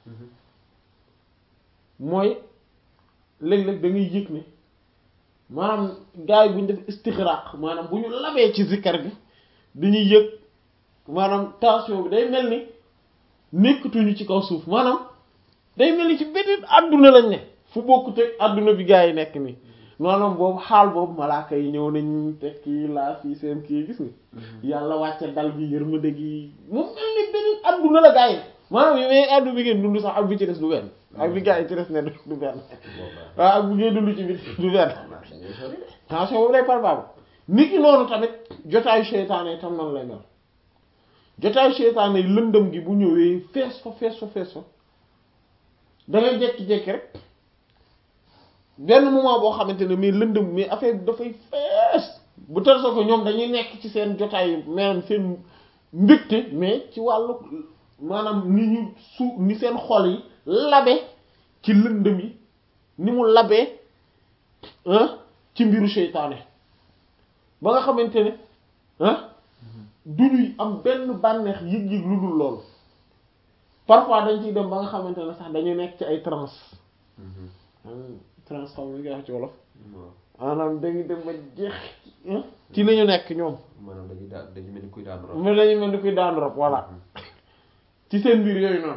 mooy léeg-léeg da ngay yëg ne maanaam gars yi bu ñu def istixraq maanaam bu ñu labee ci zikkar bi dañuy yëg maanaam tension bi day mel ni nekkatuñu ci kaw suuf maanaam day mel ni ci beneen àdduna lañ ne fu bokkut ak àdduna bi gars yi nekk nii maanaam boobu xaal boobu malaaka yi ñëw nañ teg kii laa fii seen kii gis nga yàlla wàcce dal gi yërmande gi moom mel ni beneen àdduna la gars yi maanaam yi may àdduna bi ngeen dund sax ak bi ci des du benn ak bi gars yi ci des ne du benn waaw ak bu ngeen dund ci bi du benn tension boobu lay palpable nit ki noonu tamit jotaayu seytaane yi tam noonu lay mel jotaayu seytaane yi lëndëm gi bu ñëwee fees fa fees fa fees fa da ngay jékki-jékki rek benn moment boo xamante ne mais lëndëm mais affaire bi dafay fees bu tel soo ko ñoom dañuy nekk ci seen jotaay maanaam seen mbégte mais ci wàllu maanaam ni ñu su ni seen xol yi labe ci lëndëm yi ni mu labee ci mbiru seytaane ba nga xamante ne ah du ñuy am benn bànneex yëg-yëg lu dul loolu parfois dañ ciy dem ba nga xamante ne sax dañuy nekk ci ay transe transe xam nga nga wax ci wolof maanaam dañuy dem ba jeex ci li ñu nekk ñoom maanaam dañuy daan dañu mel ni kuy daan rob mais dañuy mel ni kuy daan rob voilà ci seen mbir yooyu noonu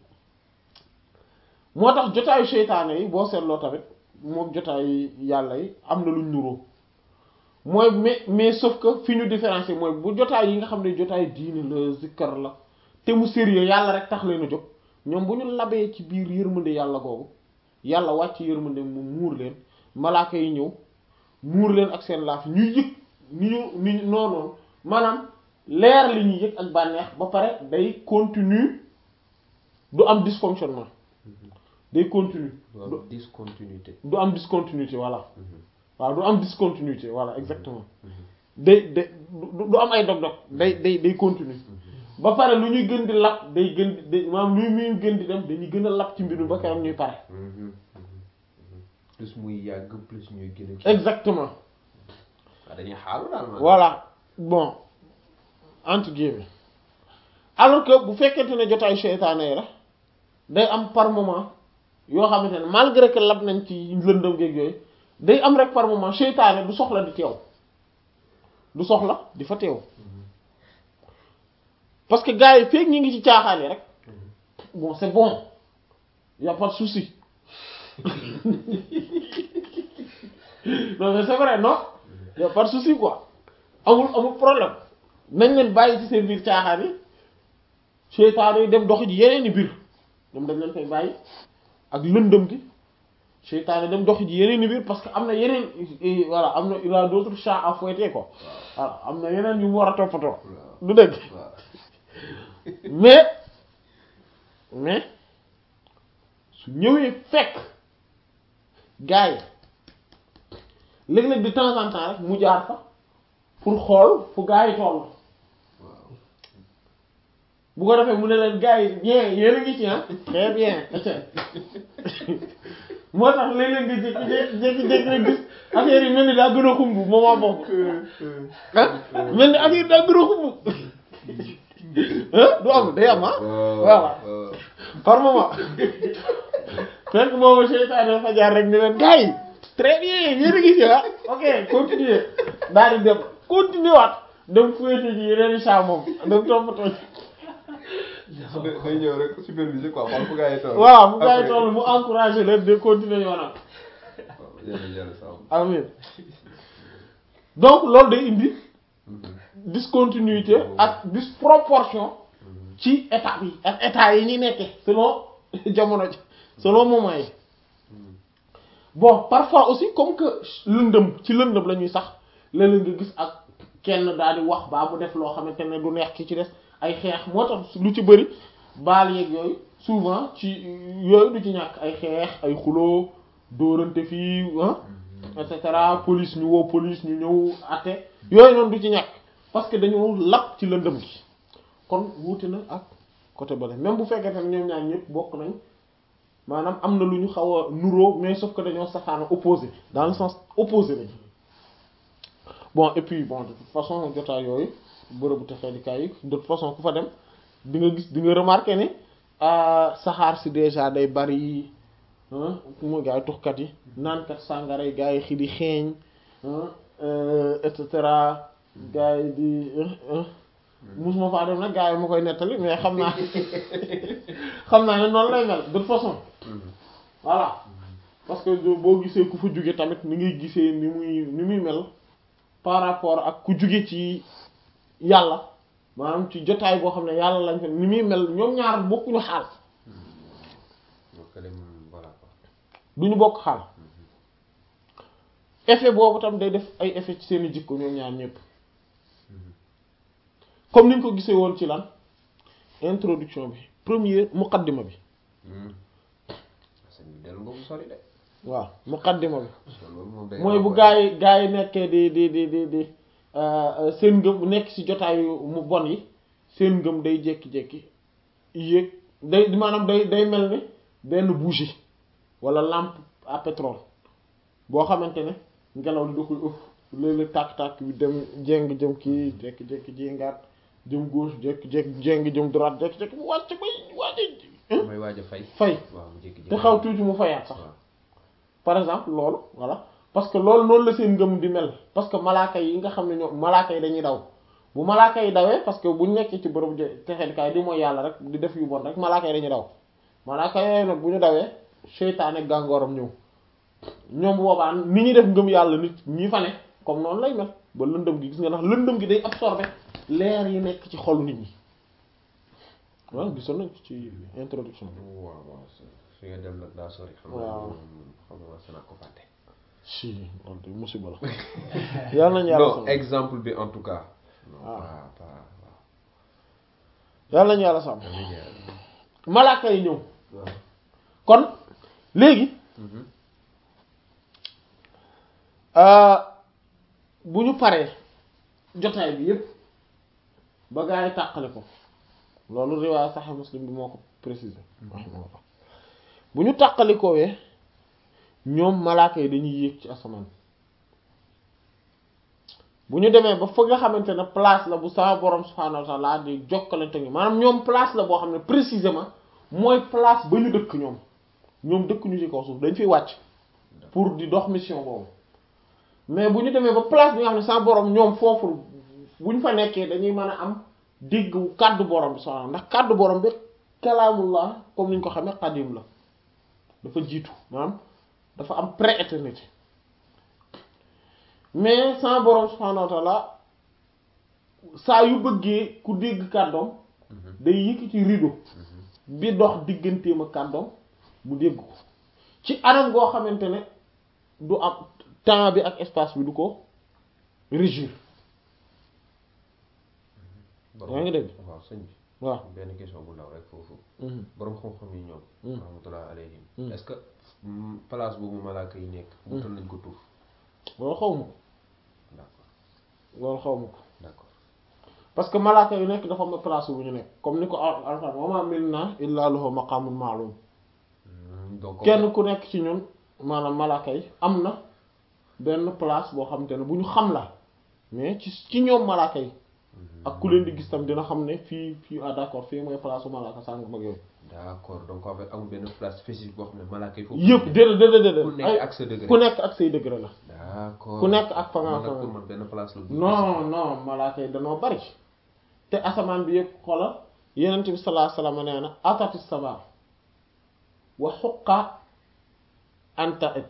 moo tax jotaayu seytaane yi boo seetloo tamit moom jotaayu yàlla yi am na luñ nuroo mooy mais mais sauf que fi ñu différencier mooy bu jotaay yi nga xam ne jotaay diine la zikkar la te mu sérieux yàlla rek tax leen a jóg ñoom bu ñu labee ci biir yërmande yàlla googu yàlla wàcc yërmande mu muur leen malaaka yi ñëw muur leen ak seen laaf ñuy yëg ni ñu ni ñu noonu maanaam leer li ñuy yëg ak bànneex ba pare day continue du am dysfonctionnement day continue du discontinuité du am discontinuité voilà waaw du am discontinuité voilà exactement day day du am ay dog-dog day day day continue ba pare lu ñuy gën di lap day gën di maanaam lu muy gën di dem dañuy gën a lap ci mbir mi ba keroog ñuy pare plus muy yàgg plus ñuy gën a exactement waaw dañuy xaalu daal ma voilà bon entre guillemets alors que bu fekkente ne jotaayu seytaane yi la day am par moment yoo xamante ne malgré que lab nañ ci lëndëm geeg yooyu day am rek par moment seytaane du soxla di teew du soxla di fa teew parce que gars yi feek ñi ngi ci caaxaan yi rek bon c'est bon y a pas de souci non mais c'est vrai non y a pas de souci quoi amul amul problème nañ leen bàyyi ci seen biir caaxaan yi seytaane yi dem doxi ji yeneen i biir ñoom dañ leen fay bàyyi ak lëndëm gi seytaane dem doxi ji yeneen i biir parce que am na yeneen voilà am na il a d'autres chats à fouetter quoi voilà am na yeneen yu mu war a toppatoo du dëgg waaw mais mais su ñëwee fekk gars yi léeg-léeg de temps en temps rek mu jaar fa pour xool fu gars yi toll waaw bu ko defee mu ne leen gars yi bien yéen a ngi ci ah très bien moo tax léeg-léeg nga jékki jékki-jékki rek gis affaire yi mel ni daa gën a xumb moment boobu ah mel ni affaire yi daa gën a xumb ah du am day am ah voilà par moment fekk moomu seytaane dafa jaar rek ni leen gars yi très bien yéen a ngi ci ah ok continuer daal di dem continuer waat dem fouetter ji yeneen i saa moom dem toppatoo ci day ñëw rek superviser quoi xool fu gars yi toll. waaw bu gars yi toll mu encouragé leen de continuer yoonam waaw yàlla yàlla sàmm. amin donc loolu day indi discontinuité ak disproportion ci état yi ak état yi ñuy nekkee selon jamono ji selon moment yi bon parfois aussi comme que lëndëm ci lëndëm la ñuy sax léeg-léeg nga gis ak kenn daal di wax baa mu def loo xamante ne du neex ki ci des ay xeex moo tax lu ci bëri baal yeeg yooyu souvent ci yooyu du ci ñàkk ay xeex ay xuloo dóorante fii ah et cetera police ñu woo police ñu ñëw àtte yooyu noonu du ci ñàkk parce que dañoo lap ci lëndëm gi kon wuute na ak côté bale même bu fekkee tam ñoom ñaar ñëpp bokk nañ maanaam am na lu ñu xaw a nuroo mais sauf que dañoo safaana opposé dans le sens opposé lañ bon et puis bon de toute façon jotaay yooyu bërëbu texeedikaay yi de toute façon ku fa dem di nga gis di nga remarqué ne saxaar si déjà day bari mooy gars yi tuxkat yi naankat sàngara yi gars yi xi di xeeñ et cetera gars yi di musuma faa dem nag gars yi ma koy nettali mais xam naa xam naa ne noonu lay mel de toute façon voilà parce que boo gisee ku fa jóge tamit ni ngay gisee ni muy ni muy mel par rapport ak ku jóge ci yàlla maanaam ci jotaay boo xam ne yàlla lañ fa ni muy mel ñoom ñaar bokkuñu xaal donc dem voilà quoi. duñu bokk xaal effet boobu tam day def ay effet ci seeni jikko ñoom ñaar ñëpp comme niñ ko gisee woon ci lan introduction bi première muqaddima bi sëñ bi dellu nga bu sori de. waaw muqaddima bi loolu moom day mooy bu gaa yi gaa yi nekkee di di di di di seen ngëm bu nekk ci jotaayu mu bon yi seen ngëm day jékki-jékki yéeg day maanaam day day mel ni benn bougie wala lampe à pétrole boo xamante ne ngelaw li da koy ëff léeg-léeg tàkk-tàkk bi dem jéng jëm kii jékki-jékki jéngaat jëm gauche jékki-jékki jéng jëm droite jékki-jékki mu wàcc bay wàcc mooy waaj a fay. fay waaw mu jékki-jékki. te xaw tuuti mu fayaat sax waaw. par exemple loolu voilà parce que loolu noonu la seen ngëm di mel parce que malaaka yi nga xam ne ñoom malaaka yi dañuy daw bu malaaka yi dawee parce que bu nekkee ci bërëb texedkaay di mooy yàlla rek di def yu bon rek malaaka yi dañuy daw malaaka yooyu nag bu ñu dawee seytaane gàngooram ñëw ñoom boobaa ni ñuy def ngëm yàlla nit ñi fa ne comme noonu lay mel ba lëndëm gi gis nga ndax lëndëm gi day absorber leer yi nekk ci xolu nit ñi waaw gisoon nañ ci introduction bi waaw waaw fi nga dem nag daa sori. xam nga Waaw. xam nga sa naa ko fàtte. si loolu de musiba la yàlla nañu yàlla non sàmm exemple bi en tout cas. non Ah. pas pas waaw. yàlla nañu yàlla sàmm amiin yaa rabbi. malaaka yi ñëw waaw. kon léegi Mhm. euh, bu ñu paree jotaay bi yépp ba gaa yi tàqale ko loolu riwaaya Sahih Muslim bi moo ko préciser rahimahullah bu ñu tàqalikoowee ñoom malaaka yi dañuy yéeg ci asamaan bu ñu demee ba fa nga xamante ne place la bu sama borom subhaanahu wa ta'ala di jokkalante ngi maanaam ñoom place la boo xam ne précisément mooy place ba ñu dëkk ñoom ñoom dëkk ñu ci kaw suuf dañ fiy wàcc pour di dox mission boobu mais bu ñu demee ba place bi nga xam ne sa borom ñoom foofu bu ñu fa nekkee dañuy mën a am dégg kàddu borom bi subhaanahu ndax kàddu borom bi kalaamullah comme ni ñu ko xamee qadim la dafa jiitu maanaam dafa am pré-éternité mais sa borom subhaanahu wa ta'ala saa yu bëggee ku dégg kàddoom day yëkkati rideau bi dox digganteem ak kàddoom mu dégg ko ci anam goo xamante ne du am temps bi ak espace bi du ko régir yaa ngi dégg waaw sëñ bi waaw benn question bu ndaw rek foofu Mhm. borom xam-xam yi ñoom Mm. rahmatullah alayhim Mm. est-ce que mm, place boobu malaaka yi nekk wutal nañ ko tuuf loolu xaw ma ko d'accord loolu xaw ma ko d'accord parce que malaaka yu nekk dafa am place bu ñu nekk comme ni ko al alxuraan wa ma minna illa lahu maqamun ma'lum Mm, donc kenn ku nekk ci ñun maanaam malaaka yi am na benn place boo xamante ne bu ñu xam la mais ci ci ñoom malaaka yi ak ku leen di gis tam dina xam ne fii fii ah d'accord fii mooy place su malaaka sànq mag yooyu d'accord donc en fait amul benn place spécifique boo xam ne malaaka yi foofu yëpp déedéet déedéet ku déedéet nekk ay ak sa degré ku nekk ak say degré la d'accord ku nekk ak fa nga man nag fa pour man benn place la bu non non malaaka yi danoo bari te asamaan bi yëpp xoolal yenent bi sallallahu alayhi wasallam nee na atati sama wa xuqa anta ita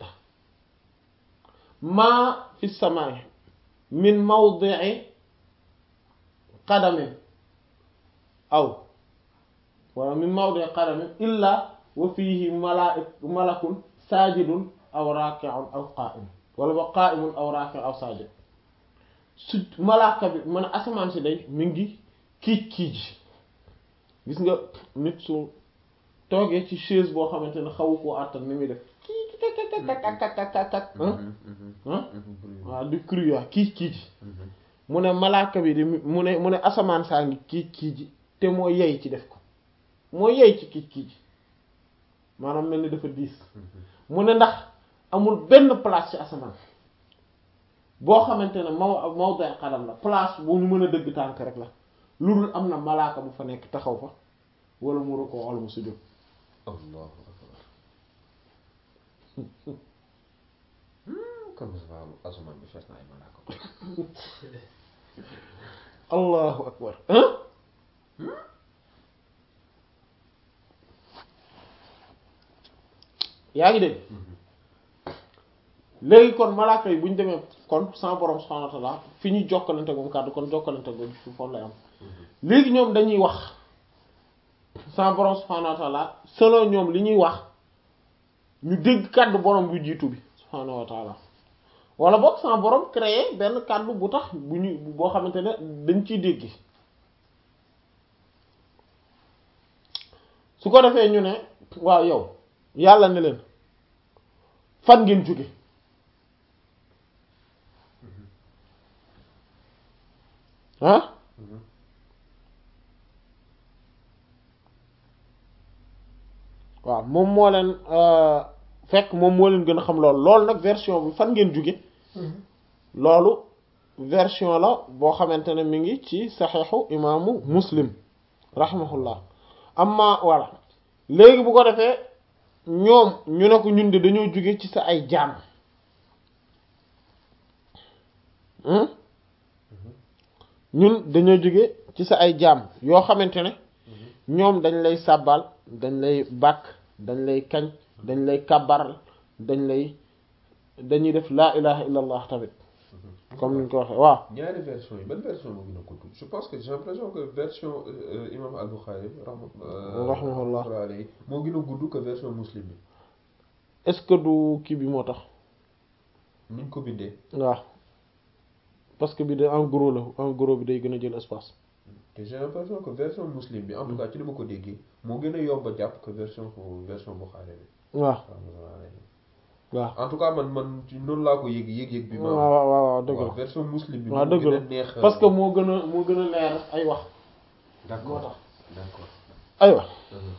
maa fi samaa'i min mawdi'i qadamin aw wala min mawdi'i qadamin illa wa fihi malaik malakun sajidun aw raki'un aw qa'im wala ba qa'imun aw raki'un aw sajid su malaaka bi man asamaan si day mi ngi kiij kiij gis nga nit su toogee ci chaise boo xamante ne xawu koo àttan ni muy def kiij kak kak kak kak kak kak kak Mhm, mhm, ah mhm, bruit. waaw di cruya kiij kiij Mhm. mu ne malaaka bi di mu ne mu ne asamaan saa ngi kiij kiij te moo yey ci def ko moo yey ci kiij kiij maanaam mel ni dafa diis mu ne ndax amul benn place ci asamaan boo xamante ne maw mawdi xadam la place bu ñu mën a dëgg tànk rek la lu dul am na malaaka bu fa nekk taxaw fa wala mu rukkoo wala mu sujjóot allahu akbar Hmm, kon ça va asamaan bi fees na ay malaaka allahu akbar hein yaa ngi dégg léegi kon malaaka yi bu ñu demee kon sans borom subhanahu wa ta'ala fi ñuy jokkalante moom kàddu kon jokkalante go fi foofu lay am léegi ñoom dañuy wax sans borom subhanahu wa ta'ala selon ñoom li ñuy wax ñu dégg kàddu borom bu jiitu bi subhanahu wa ta'ala wala boog sans borom créer benn kàddu bu tax bu ñu boo xamante ne dañ ciy dégg su ko defee ñu ne waaw yow yàlla ne leen fan ngeen jóge ah waaw moom moo leen fekk moom moo leen gën a xam loolu loolu nag version bi fan ngeen jóge loolu version la boo xamante ne mi ngi ci saxeexu imaamu muslim rahimahullah amma voilà léegi bu ko defee ñoom ñu ne ko ñun de dañoo jóge ci sa ay jaam ñun dañoo jóge ci sa ay jaam yoo xamante ne ñoom dañ lay sàbbal dañ lay bàkk dañ lay kañ dañ lay kabaral dañ lay dañuy def laa ilaha illa allah tamit comme ni ñu ko waxee waaw ñaari version yi ban version moo gën a gudd je pense que j'ai l'impression que version euh, imam al-Bukhari rahma Rahimahullah. alayhi moo gën a gudd que version muslim bi est-ce que du kii bi moo tax niñ ko bindee waaw parce que bi de en gros la en gros bi day gën a jël espace te j'ai l'impression que version muslim bi en tout cas ci li ma ko déggee moo gën a yomb a jàpp que version version Bukhari bi waaw rahmatullah alayhi waaw en tout cas man man ci noonu laa ko yëg yëg yëg bi ma waaw waaw waaw dëgg waaw la version muslim bi waaw moo dëgg gën la a neex parce que moo gën a moo gën a leer ay wax moo d'accord tax d'accord aywa Mhm.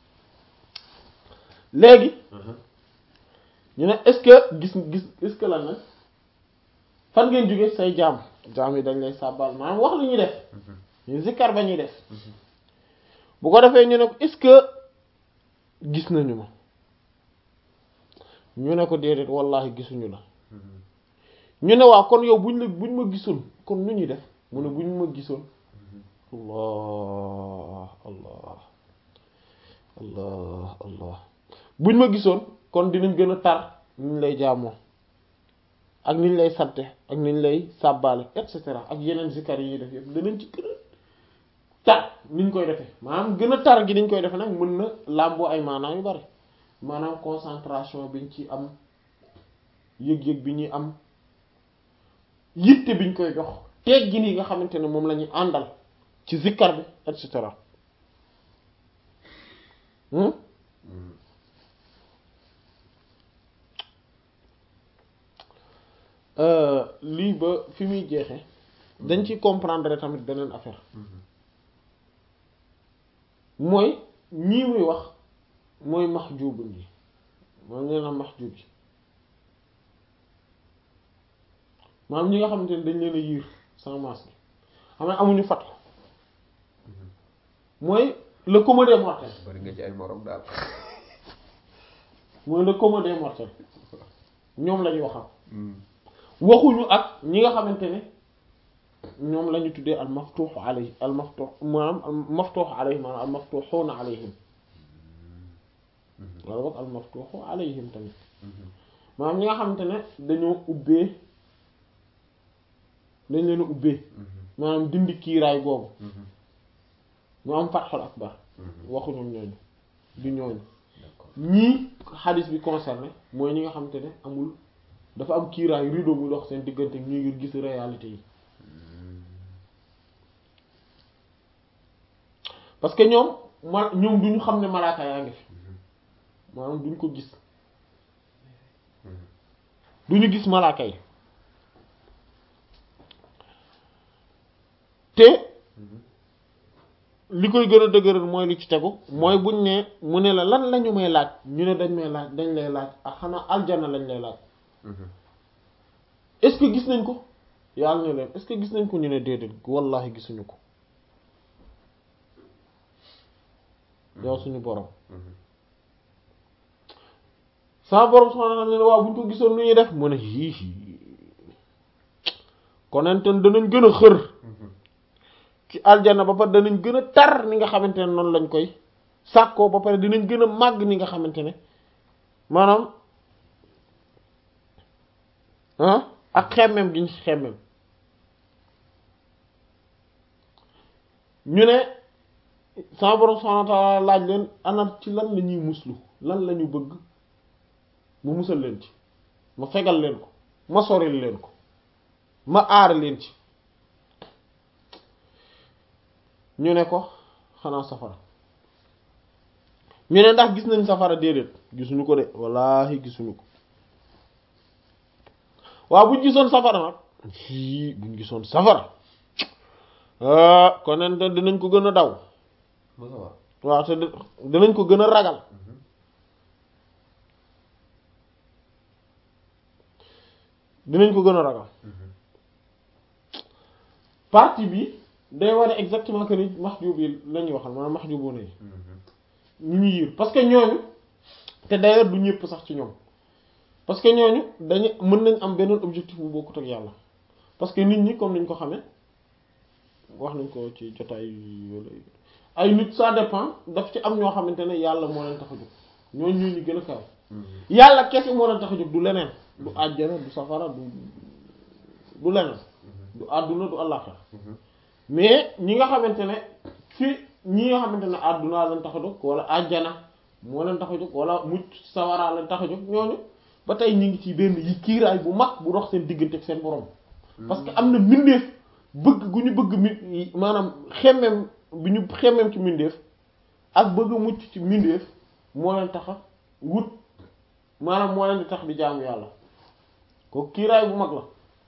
léegi Mhm. ñu ne est-ce que gis gis est-ce que lan nag fan ngeen jóge say jaam jaam yi dañ lay sàbbal maanaam wax li ñuy def Mhm. ñu zikkar ba ñuy def bu ko defee ñu ne ko est-ce que gis nañu ma ñu ne ko déedéet wallahi gisuñu la Mhm. ñu ne waaw kon yow buñ la buñ ma gisoon kon nu ñuy def mu ne buñ ma gisoon allah allah allah allah buñ ma gisoon kon dinañ gën a tar niñ lay jaamoo ak niñ lay sante ak niñ lay sàbbaale et cetera ak yeneen zikar yi ñuy def yëpp danañ ci gën a tar niñ koy defee maanaam gën a tar gi niñ koy defee nag mën na làmboo ay maanaam yu bari maanaam concentration biñ ci am yëg-yëg bi ñuy am yitte biñ koy jox teggi nii nga xamante ne moom la ñuy àndal ci zikkar bi et cetera lii ba fi muy jeexe dañ ci comprendre tamit beneen affaire mooy ñii muy wax mooy maxjubu yi mooy nee na maxjub yi maanaam ñi nga xamante ne dañ leen a yiir sans masque xam ne amuñu fat mooy le commun des mortels bari nga ci ay morom daal mooy le commun des mortels ñoom lañuy waxam waxuñu ak ñi nga xamante ne ñoom la ñu tuddee al maftuux alayhi al maftuux maanaam al maftuux alayhi maanaam al maftuuxuuna alayhim wala boog al maftuuxu alayhim tamit maanaam ñi nga xamante ne dañoo ubbee dañ leen a ubbee maanaam dindi kiiraay boobu mu am fatxul akbar waxuñu ñooñu du ñooñu ñii xadis bi concerné mooy ñi nga xamante ne amul dafa am kiiraay rideau bu dox seen diggante ñu ngi gis réalité yi parce que ñoom ma ñoom duñu xam ne malaaka yaa ngi fi maanaam duñ ko gis duñu gis malaaka yi te li koy gën a dëgëral mooy li ci tegu mooy buñ ne mu ne la lan lañu may laaj ñu ne dañ may laaj dañ lay laaj ak xanaa aljana lañ lay laaj est-ce que gis nañ ko yàlla ne leen est-ce que gis nañ ko ñu ne déedéet wallahi gisuñu ko yow suñu borom sama borom subhanahu wa ta'ala ne waaw buñ ko gisoon nu ñuy def mu ne hiihi konenten danañ gën a xër ci aljana ba pare danañ gën a tar ni nga xamante ne noonu lañ koy sàkkoo ba pare dinañ gën a màgg ni nga xamante ne maanaam ah ak xemmem gi ñu xemmem ñu ne sama borom subhanahu wa ta'ala laaj leen ana ci lan la ñuy muslu lan la ñu bëgg mu musal leen ci ma fegal leen ko ma soril leen ko ma aar leen ci ñu ne ko xanaa safara ñu ne ndax gis nañ safara déedéet gisuñu ko de wallaahi gisuñu ko waaw buñ gisoon safara nag hii buñ gisoon safara ah konen te dinañ ko gën a daw waaw te dinañ ko gën a ragal dinañ ko gën a ragal partie bi day wane exactement que ni mahjub yi lañuy waxal maanaam mahjubu ne ñu ñu yiir parce que ñooñu te d'ailleurs du ñëpp sax ci ñoom parce que ñooñu dañu mën nañ am beneen objectif bu bokkut ak yàlla parce que nit ñi comme niñ ko xamee wax nañ ko ci jotaay yooyu ay nit ça dépend daf ci am ñoo xamante ne yàlla moo leen tax a jóg ñooñu ñoo ñu gën a kaw yàlla kese moo leen tax a jóg du leneen du àjjana du safara du du leneen du àdduna du àllaxira mais ñi nga xamante ne fi ñi nga xamante ne àdduna leen tax a jóg wala àjjana moo leen tax a jóg wala mucc sawara leen tax a jóg ñooñu ba tey ñu ngi ci benn yi kiiraay bu mag bu dox seen diggante ak seen borom. parce que am na mbindeef bëgg gu ñu bëgg mi maanaam xemmem bi ñu xemmem ci mbindeef ak bëgg mucc ci mbindeef moo leen tax a wut maanaam moo leen di tax di jaamu yàlla ko kiiraay bu mag la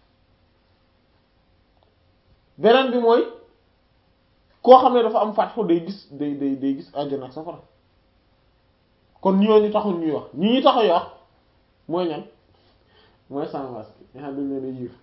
beneen bi mooy koo xam ne dafa am fatxu day gis day day day gis àjjana ak safara kon ñooñu taxul ñuy wax ñi ñu taxuy wax mooy ñan mooy sans masque nga xam dañ leen a yiir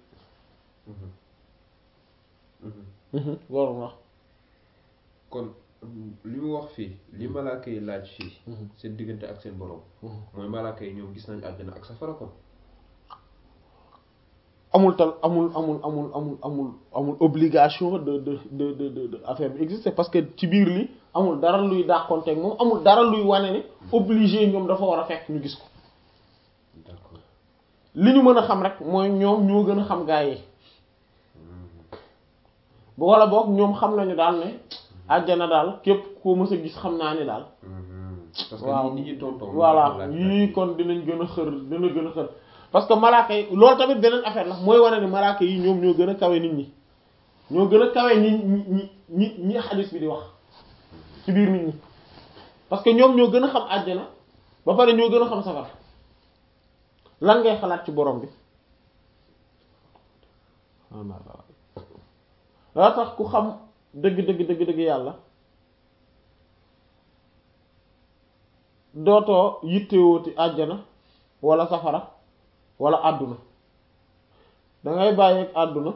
loolu wax kon li mu wax fii li malaaka yi laaj fii seen diggante ak seen borom mooy malaaka yi ñoom gis nañ àjjana ak safara kon amul tal amul amul amul amul amul amul obligation de de de de de de affaire bi exister parce que ci biir li amul dara luy dàqonteeg moom amul dara luy wane ne obligé ñoom dafa war a fekk ñu gis ko d'accord li ñu mën a xam rek mooy ñoom ñoo gën a xam gaa yi bu wala boog ñoom xam nañu daal ne àjjana daal képp koo mës a gis xam naa ni daal parce que waaw ni ñi tonton voilà yii kon dinañ gën a xër dina gën a xër parce que malaaka yi loolu tamit beneen affaire la mooy wane ni malaaka yi ñoom ñoo gën a kawe nit ñi ñoo gën a kawe ñi ñi ñi ñi ñi xadis bi di wax ci biir nit ñi parce que ñoom ñoo gën a xam àjjana ba pare ñoo gën a xam safara lan ngay xalaat ci borom bi daa tax ku xam dëgg dëgg dëgg dëgg yàlla dootoo yittewooti àjjana wala safara wala àdduna dangay bàyyi ak àdduna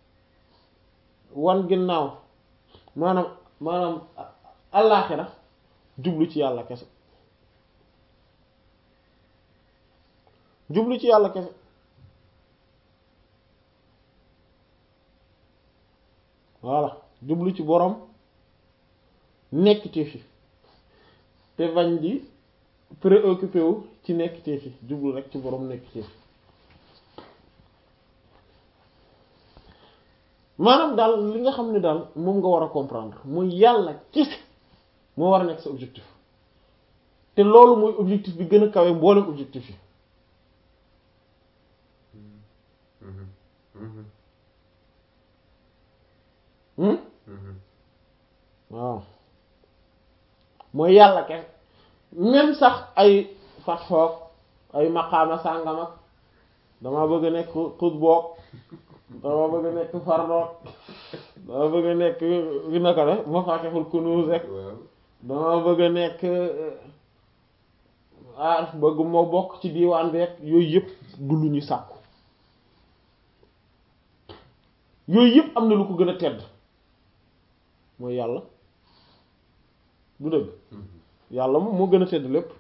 wan ginnaaw maanaam maanaam allaaxira jublu ci yàlla kese jublu ci yàlla kese voilà jublu ci borom nekk ci fi te bañ di préoccupé wu ci nekk ci fi jublu rek ci borom nekk ci fi maanaam daal li nga xam ne daal moom nga war a comprendre mooy yàlla kese moo war a nekk sa objectif te loolu mooy objectif bi gën a kawe mboolem objectif yi hmm waaw mooy yàlla kese même sax ay fatxoog ay maqaama sàngam ak dama bëgg a nekk xut boog dama bëgg a nekk fardoog dama bëgg a nekk wi naka la mafatihul kunuz rek dama bëgg a nekk ah bëgg moo bokk ci diiwaan bi rek yooyu yëpp du lu ñu sàkku yooyu yëpp am na lu ko gën a tedd mooy yàlla du dëgg yàlla moom moo gën a tedd lépp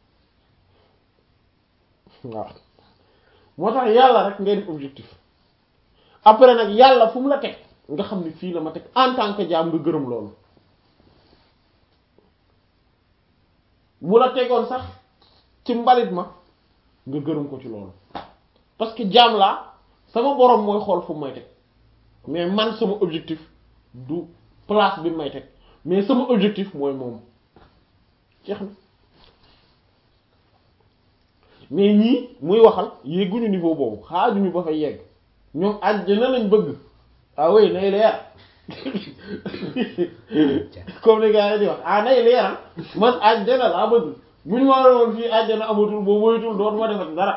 waaw moo tax yàlla rek ngay def objectif après nag yàlla fu mu la teg nga xam ni fii la ma teg en tant que jaam nga gërëm loolu bu la tegoon sax ci mbalit ma nga gërëm ko ci loolu parce que jaam laa sama boroom mooy xool fu mu may teg mais man sama objectif du place bi may teg mais sama objectif mooy moom jeex na mais ñii muy waxal yegguñu niveau boobu xaajuñu ba fa yegg ñoom àjjana lañ bëgg ah oui nay leer comme les gars yi di wax ah nay leeral man àjjana laa bëgg bu ñu ma woon fii àjjana amatul boo moytul dootuma defati dara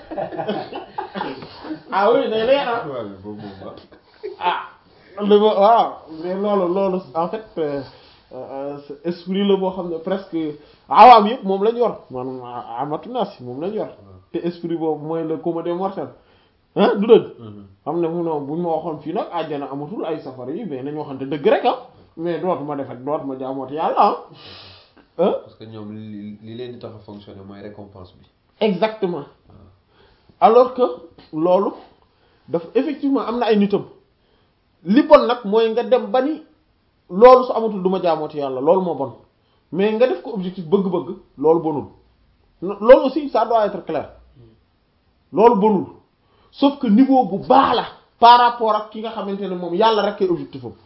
ah oui nay leeral ah li ma waaw mais loolu loolu en fait esprit la boo xam ne presque awaam yëpp moom lañ yor maanaam amatu naas moom lañ yor te esprit boobu mooy le commun des mortels ah du dëgg xam ne mu non buñ ma waxoon fii nag àjjana amatul ay safara yi mais nañ waxante dëgg rek ah mais dootuma defet dootuma jaamooti yàlla ah parce que ñoom li li leen di tax a fonctionner mooy récompense bi exactement alors que loolu dafa effectivement am na ay nitam li bon nag mooy nga dem ba ni loolu su amatul du ma jaamooti yàlla loolu moo bon mais nga def ko objectif bëgg-bëgg loolu bonul loolu aussi ça doit être clair loolu bonul sauf que niveau bu baax la par rapport ak ki nga xamante ne moom yàlla rek kay objectif am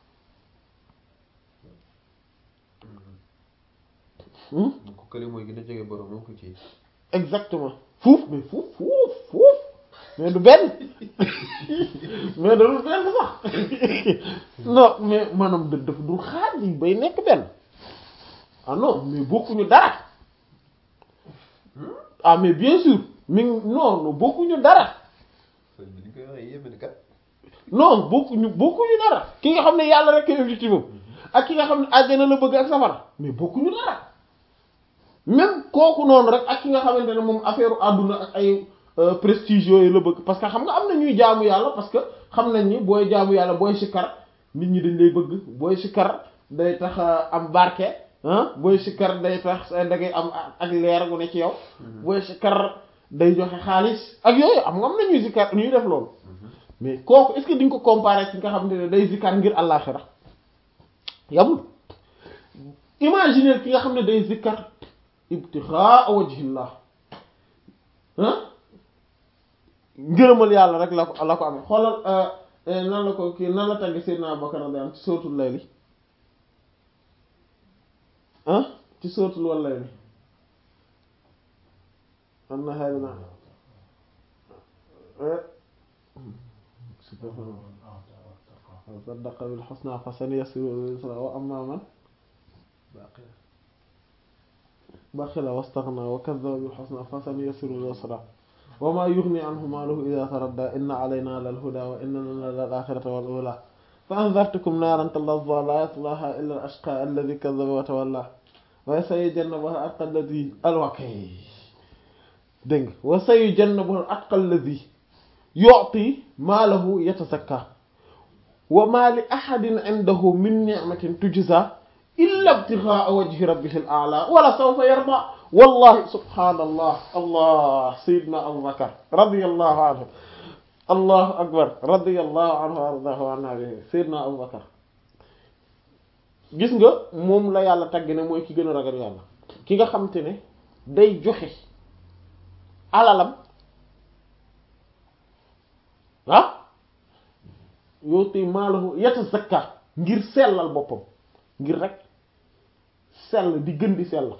ko kële mooy gën a jege borom moo ko ci exactement fuuf mais fuuf fuuf fuuf mais du benn mais da du benn sax non mais maanaam da daf du xaaj yi bay nekk benn ah non mais bokkuñu dara ah mais bien sûr mi non non bokkuñu dara sëñ bi ni koy waxee yéeme na kat non bokkuñu bokkuñu dara ki nga xam ne yàlla rek kay objectif am ak ki nga xam ne àjjana la bëgg ak safara mais bokkuñu dara même kooku noonu rek ak ki nga xamante ne moom affaire àdduna ak ay prestige yooyu la bëgg parce que xam nga am na ñuy jaamu yàlla parce que xam nañ ni booy jaamu yàlla booy sikkar nit ñi dañ lay bëgg booy sikkar day tax am barke ah booy sikkar day tax da ngay am ak leer gu ne ci yow booy sikkar day joxe xaalis ak yooyu am nga am na ñuy sikkar ñuy def loolu mais kooku est-ce que di nga ko comparer ci nga xamante ne day zikkar ngir àllaaxira yamul imaginer ki nga xam ne day zikkar ibtixaa wajhillah ah ngërëmal yàlla rek la ko la ko amee xoolal nan la ko kii nan la tagg Seydina Abubakar radiyallahu anhu ci suratul layli ah ci suratul wal layli am na xëy na saddaqa bil husna fa sanuyassiruhu lil yusra wa amma man baxila wastaghna wa kadhaba bil husna fa sanuyassiruhu lil yusra wa ma yughni anhu maluhu idha taradda inna alayna lal huda wa inna lana lal akhirata wal ula fa anzartukum naran talazza la yaslaha illa al ashqa alladhi kadhaba wa tawalla wa sayujannabuha al atqa alladhi alwakay dégg nga wa sayujannabuha al atqa alladhi yu'ti maalahu yatazakka wa ma li ahadin indahu min ni'matin tujza illa ibtigha'a wajhi rabbihil a'la wala sawfa yarda wallahi subhanallah allah sayyidina Abu Bakar radiyallahu anhu allahu akbar radiyallahu anhu wa ardaahu wa nabihi sayyidina Abu Bakar gis nga moom la yàlla tagg ne mooy ki gën a ragal yàlla ki nga xam te ne day joxe alalam ah yuuti maalahu yatazakka ngir sellal boppam ngir rek sell di gën di sell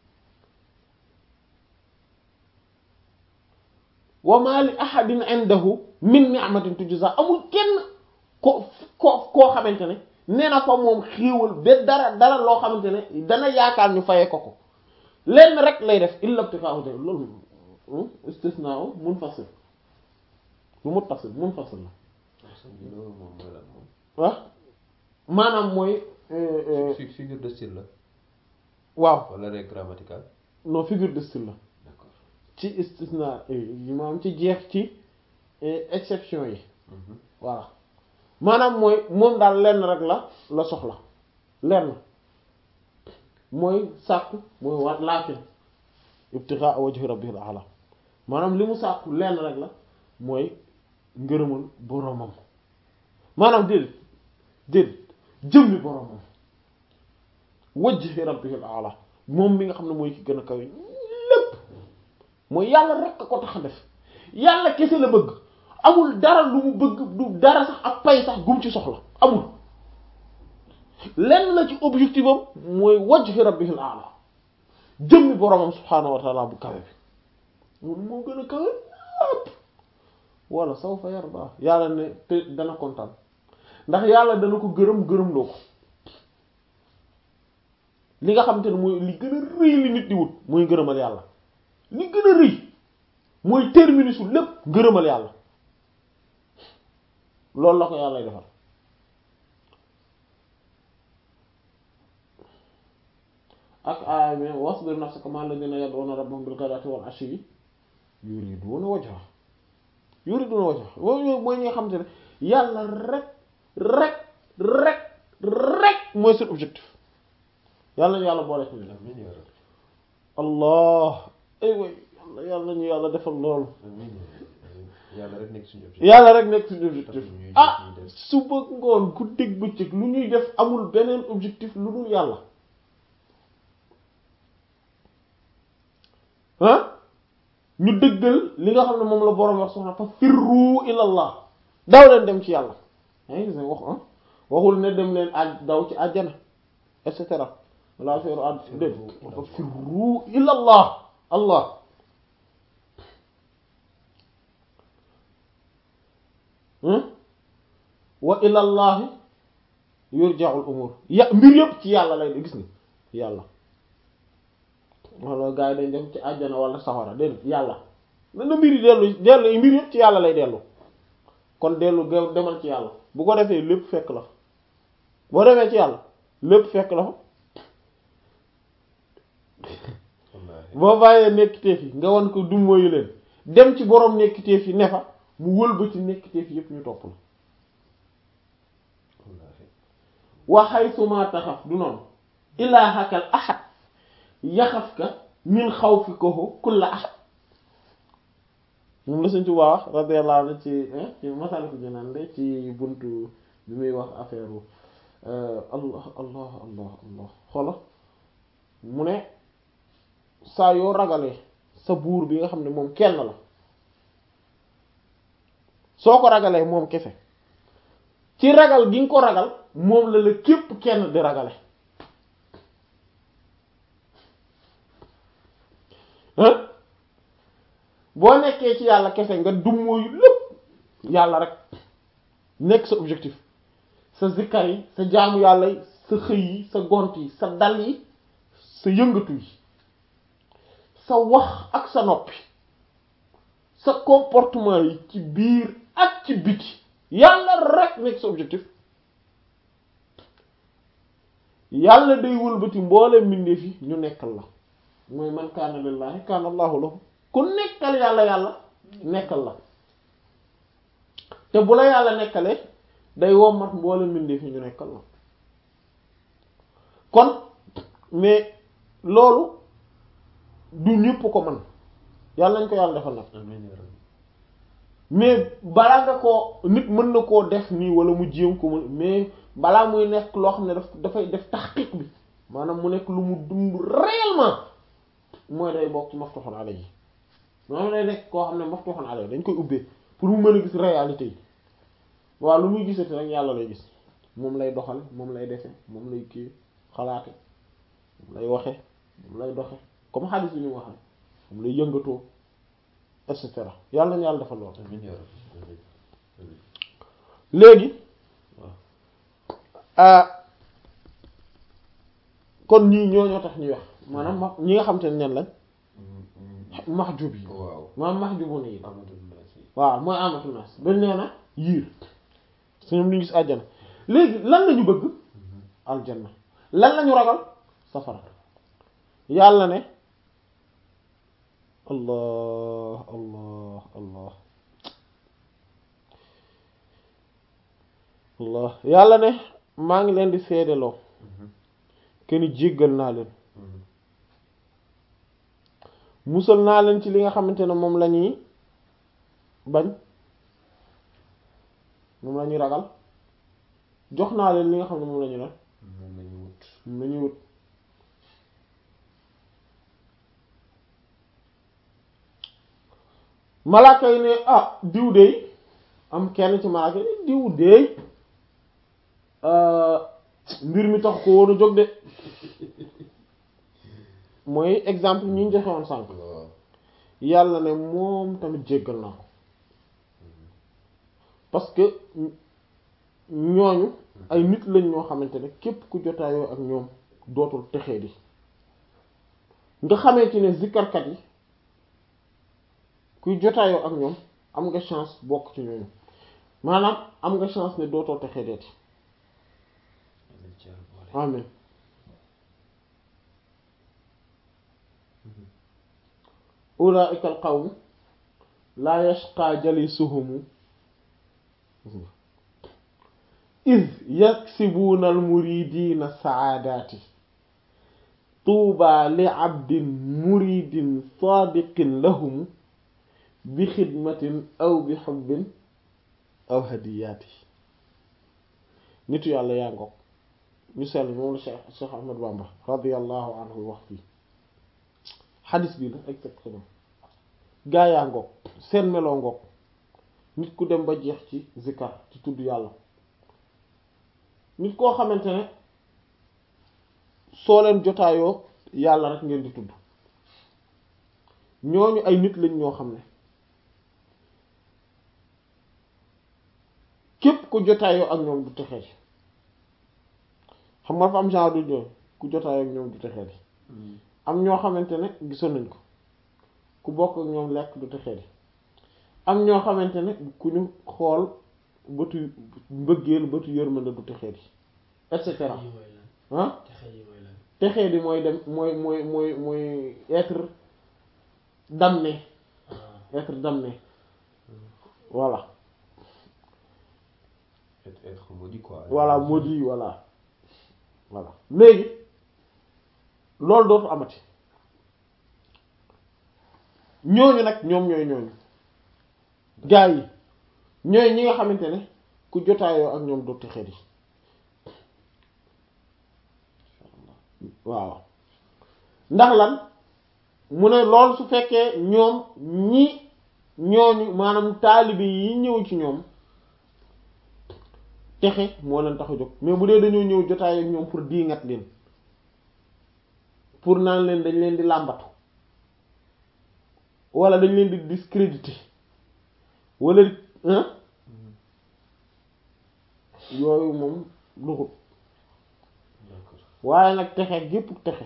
wa ma li ahadin indahu min ni'matin tujza amul kenn ko ko koo xamante ne nee na ko moom xiiwal ba dara dara loo xamante ne dana yaakaar ñu fayee ko ko lenn rek lay def illa ibtigha'u loolu istisna munfasil lu muttasil munfasil la loolu moom mooy lan moom. waaw maanaam mooy fi figure de style la. waaw wala règle grammaticale. non figure de style la d'accord. ci istisna yi maanaam ci jeex ci exception yi voilà maanaam mooy moom daal lenn rek la la soxla lenn mooy sàkku mooy war laakin ibtigha wajhi rabbihil a'la maanaam li mu sàkku lenn rek la mooy ngërëmal boromam maanaam déedéet déedéet jëmmi boromam wajhi rabbihil a'la moom mi nga xam ne mooy ki gën a kawe lépp mooy yàlla rek a ko tax a def yàlla kese la bëgg amul dara lu mu bëgg du dara sax ak pay sax gum ci soxla amul lenn la ci objectif am mooy wajhi rabbihil a'la jëmmi boromam subhaanahu wa ta'ala bu kawe bi moom moo gën a kawe lépp wala sawfa yarda yàlla ne te dana kontaan ndax yàlla dana ko gërëm gërëm loo ko li nga xamante ne mooy li gën a rëy li nit di wut mooy ngërëmal yàlla li gën a rëy mooy terminus lépp ngërëmal yàlla loolu la ko yàlla defal ak aaya mi wasbir nafsaka ma'a alladhina yad'una rabbahum bil ghadati wal 'ashiyyi yuriduna wajha yuriduna wajha mooy mooy ñi nga xamante ne yàlla rek rek rek rek mooy seen objectif yàlla ñu yàlla boole ci ñu amiin yaa rabbi. allah ay way yàlla yàlla ñu yàlla defal loolu amiin yàlla rek nekk suñu objectif. yàlla rek nekk suñu objectif Tax ñuy ah ñuy def. suba ngoon ku dégg bëccëg lu ñuy def amul beneen objectif lu dul yàlla ah ñu dëggal li nga xam ne moom la boroom wax soxna fa firru ilallah daw leen dem ci yàlla yaa ngi gis ne wax ah waxul ne dem leen aj daw ci àjjana et cetera wala feeru ad dé fa firru ilallah allah hmm wa ilallahi yurja'ul umur ya mbir yëpp ci yàlla lay de gis nga yàlla wala gars yi dañ def ci àjjana wala safara déedéet yàlla na na mbir yi dellu dellu mbir yëpp ci yàlla lay dellu kon dellu ge- demal ci yàlla bu ko defee lépp fekk la fa boo demee ci yàlla lépp fekk la fa wallaahi. boo bàyyee nekkiteef yi nga wan ko du mooyu leen dem ci borom nekkiteef yi ne fa mu wëlbati nekkiteef yëpp ñu topp la wallaahi. wa haythuma taxaf du noonu ilaahakal ahad yaxafka min xawfikahu kulla ahad moom la Sëñ Tuubaa wax radiyallahu anhu ci ci Masaalikul Jinaan de ci buntu bi muy wax affaire allah allah allah allah xoola mu ne saa yoo ragalee sa buur bi nga xam ne moom kenn la soo ko ragalee moom kese ci ragal gi nga ko ragal moom la la képp kenn di ragale hein boo nekkee ci yàlla kese nga dummóoyu lépp yàlla rek nekk sa objectif sa zikkar yi sa jaamu yàlla yi sa xëy yi sa gont yi sa dal yi sa yëngatu yi sa wax ak sa noppi sa comportement yi ci biir ak ci biti yàlla rek nekk sa objectif yàlla day wëlbati mboole mbindeef yi ñu nekkal la mooy man kaana lillahi kaana allahu lahu ku nekkal yàlla yàlla nekkal la te bu la yàlla nekkalee day wommat mboole mbindeef yi ñu nekkal la kon mais loolu du ñëpp ko man yàlla nañ ko yàlla defal nag mais balaa nga koo nit mën na koo def nii wala mu jéem ko mu mais balaa muy nekk loo xam ne daf dafay def taxqiq bi maanaam mu nekk lu mu dund réellement mooy day bokk ci maftuhun alayhi maanaam day nekk koo xam ne maftuhun alayhi dañ koy ubbee pour mu mën a gis réalité yi waaw lu muy gisati rek yàlla lay gis moom lay doxale moom lay defe moom lay kii xalaate moom lay waxe moom lay doxe comme xaalis bi ñu waxe moom lay yëngatoo et cetera yàlla nañu yàlla defal lool léegi kon ñii ñoo ñoo tax ñuy wax maanaam ma ñi nga xam te ne ñan lañ mahjub yi waaw maanaam mahjubu nii amatul naas yi waaw mooy amatul nas dañ nee na yiir su ñoom ñu gis àjjana léegi lan lañu bëgg aljanna lan lañu ragal safara yàlla ne allah allah allah allah yàlla ne maa ngi leen di seedeloo kenn jéggal naa leen musal naa leen ci li nga xamante ne moom la ñuy bañ moom la ñuy ragal jox naa leen li nga xam ne moom la ñu ne moom la ñu wut moom la ñuy wut malaaka yi ne ah diw dey am kenn ci malaaka yi diw dey mbir mi tax ko woon a jóg de mooy exemple ñi ñu joxe woon sànq waaw yàlla ne moom tamit jéggal naa ko parce que ñooñu ay nit lañ ñoo xamante ne képp ku jotaayoo ak ñoom dootul texee di nga xamee ci ne zikkarkat yi kuy jotaayoo ak ñoom am nga chance bokk ci ñooñu maanaam am nga chance ne dootoo texee deeti amiin ci yàlla boole amin ulaika al qawm laa yashqa jalisuhumu iz yaksibuuna al muridina saadaati tuuba li abdin muridin saadiqin lahum bi xidmatin aw bi xubbin aw hadiyaati nitu yàlla yaa ngoog ñu sell moom la Cheikh Cheikh Ahmad Bamba radiyallahu anhu wax fii xadis bi la exactement gaa yaa ngoog seen meloo ngoog nit ku dem ba jeex ci zikar ci tudd yàlla nit koo xamante ne soo leen jotaayoo yàlla rek ngeen di tudd ñooñu ay nit lañ ñoo xam ne képp ku jotaayoo ak ñoom du texee xam nga dafa am genre du ñoom ku jotaayoo ak ñoom du texee am ñoo xamante ne gisoon nañ ko ku bokk ak ñoom lekk du texee am ñoo xamante ne ku ñu xool bëtu mbëggeel bëtu yërmande du texee di et cetera yi mooy lan ah texe yi mooy lan texee di mooy dem mooy mooy mooy mooy être damné ah être damné voilà être être maudit quoi voilà maudit voilà voilà léegi loolu dootu amati ñooñu nag ñoom ñooy ñooñu gaa yi ñooy ñi nga xamante ne ku jotaayoo ak ñoom dootu xet yi waaw ndax lan mu ne loolu su fekkee ñoom ñi ñooñu maanaam taalibe yi ñëw ci ñoom texe moo leen tax a jóg mais bu dee dañoo ñëw jotaay ak ñoom pour diingat leen pour naan leen dañ leen di làmbatu wala dañ leen di discréditer wala hein yooyu moom duxut d'accord waaye nag texe gépp texe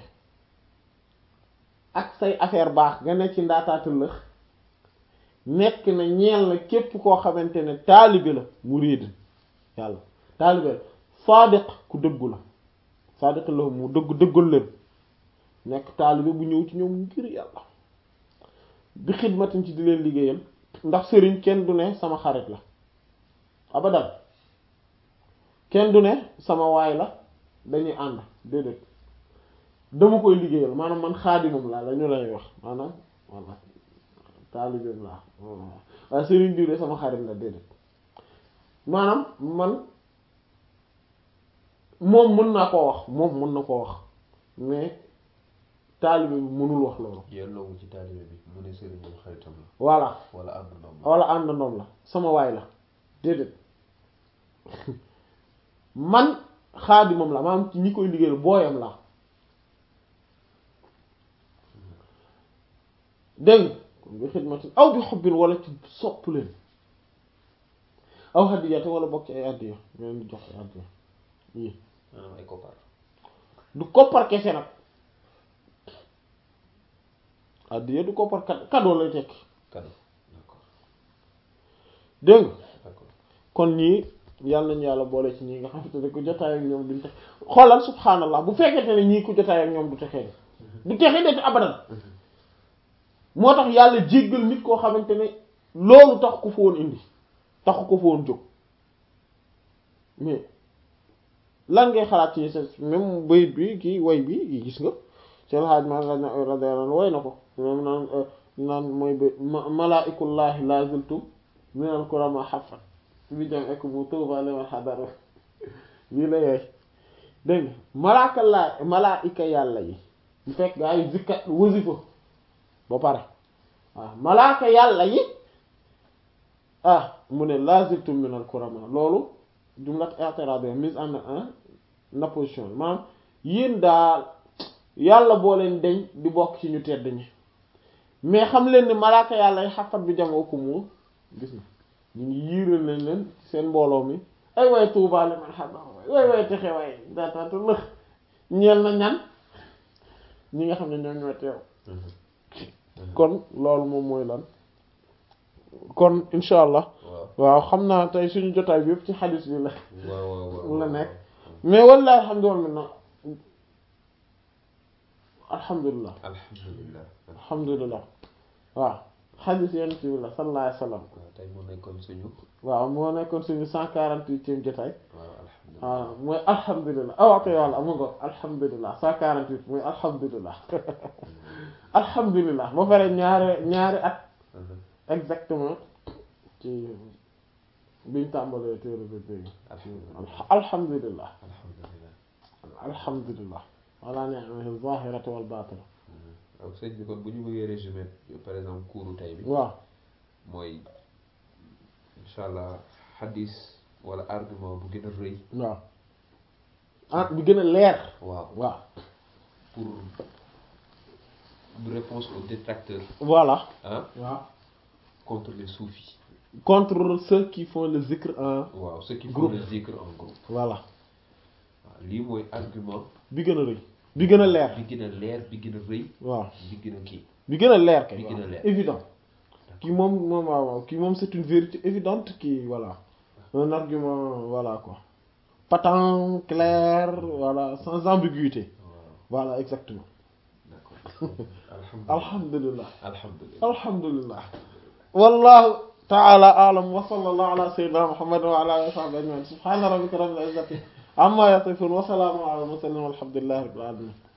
ak say affaire baax nga ne ci ndaataata lëx nekk na ñeel na képp koo xamante ne taalibe la mu réed yàlla taalibe la saadiq ku dëggu la saadiq la mu dëgg dëggal leen nekk taalibe bu ñëw ci ñoom ngir yàlla bi xidmatin ci di leen liggéeyal ndax sëriñ kenn du ne sama xarit la abadan kenn du ne sama waay la dañuy ànd déedéet dama koy liggéeyal maanaam man xaadimam laa la ñu lay wax maanaam walla taalibeem laa waaye sëriñ diw de sama xarit la déedéet maanaam man moom mën naa koo wax moom mën na koo wax mais taalibe bi mënul wax loolu yelloowu ci taalibe bi mu ne sëriñ moom xaritam la voilà wala àndandoom la walla àndandoom la sama waay la déedéet man xaadimam la maanaam ci ñi koy liggéeyal booyam la dégg nga kon bi xidmatin aw bi xobbin wala ci sopp leen aw hadiyate wala bokk ci ay addiya ñu leen di jox ay addiya yii maanaam ay koppar du koppar kese nag addiya du koppar kad cadeau lay tekki cadeau d'accord dégg nga d'accord kon ñii yàlla nañu yàlla boole ci ñii nga xamante ne ku jotaay ak ñoom duñ tex xoolal subhaanallah bu fekkente ne ñii ku jotaay ak ñoom du texee du texee de abadan moo tax yàlla jéggal nit koo xamante ne loolu tax ko fa woon indi taxu ko fa woon jóg mais lan ngay xalaat ci sa même bayit bi kii way bi yi gis nga seen xaaj ma radiyallahu anhu way na ko moom naan naan mooy ba malaa'ikullahi la ziltum minal kurama xafat bi jam ek mu tuuba liman xadara lii la yooy dégg nga malaaka laa malaayika yàlla yi bu fekk gaa yi zikkat wasifa ba pare waaw malaaka yàlla yi ah mu ne laziltum minal kurama loolu jumlat i'tirad mise en en opposition maanaam yéen daal yàlla boo leen deñ di bokk ci ñu tedd ñi mais xam leen ni malaaka yàlla yi xafat bi jam ko mu gis na ñu ngi yiiral nañ leen seen mbooloo mi ay way tuubaa li man xam way way texe way daataata lëx ñeel na ñan ñi nga xam ne ñoom ñoo teew kon loolu moom mooy lan kon insha allah waaw waaw xam naa tey suñu jotaay bi yëpp ci xadis bi la waaw waaw waaw la nekk mais wallahi alhamdulillah alhamdulillah alhamdulilah alhamdulillah waaw xadis yonent bi la sallallahu alayhi wa sallam waaw tey mu nekkoon suñu waaw moo nekkoon suñu cent quarante-huitième jotaay waaw alhamdulilah waaw mooy alhamdulilah ah ok walla amu nga alhamdulilah cent quarante-huit mooy alhamdulilah alhamdulilah ba pare ñaari ñaari at exactement ci biñ tàmbalee téere bi dégg alhamdulilah alhamdulilah alhamdulilah alhamdulilah wala ni'mahi zahirati wal batina donc sëñ bi kon bu ñu bëggee résumer par exemple cours tey bi waaw mooy incha allah xadis wala argument bu gën a rëy waaw ah bi gën a leer waaw waaw pour une réponse aux détracteurs voilà ah waaw contre les soufis contre ceux qui font le zikr en waaw ceux qui font Groupe. le zikr en groupe voilà waaw lii mooy argument bi gën a rëy bi gën a leer bi gën a leer bi gën a rëy waaw bi gën a kii bi gën a leer kay Bi gën a waaw. leer. évident kii moom moom waaw waaw kii moom c'est une vérité évidente qui voilà un argument voilà quoi patent clair voilà sans ambiguïté waaw voilà exactement d'accord alhamdulilah alhamdulillah alhamdulilah alhamdulillah wallahu ta'ala a'lam wa sallallahu ala sayyidina muhammad wa ala alihi wa sahbihi ajma'in subhana rabbika rabbil izzati amma yasifun wa salamun ala al mursalin walhamdulillahi rabbil alamin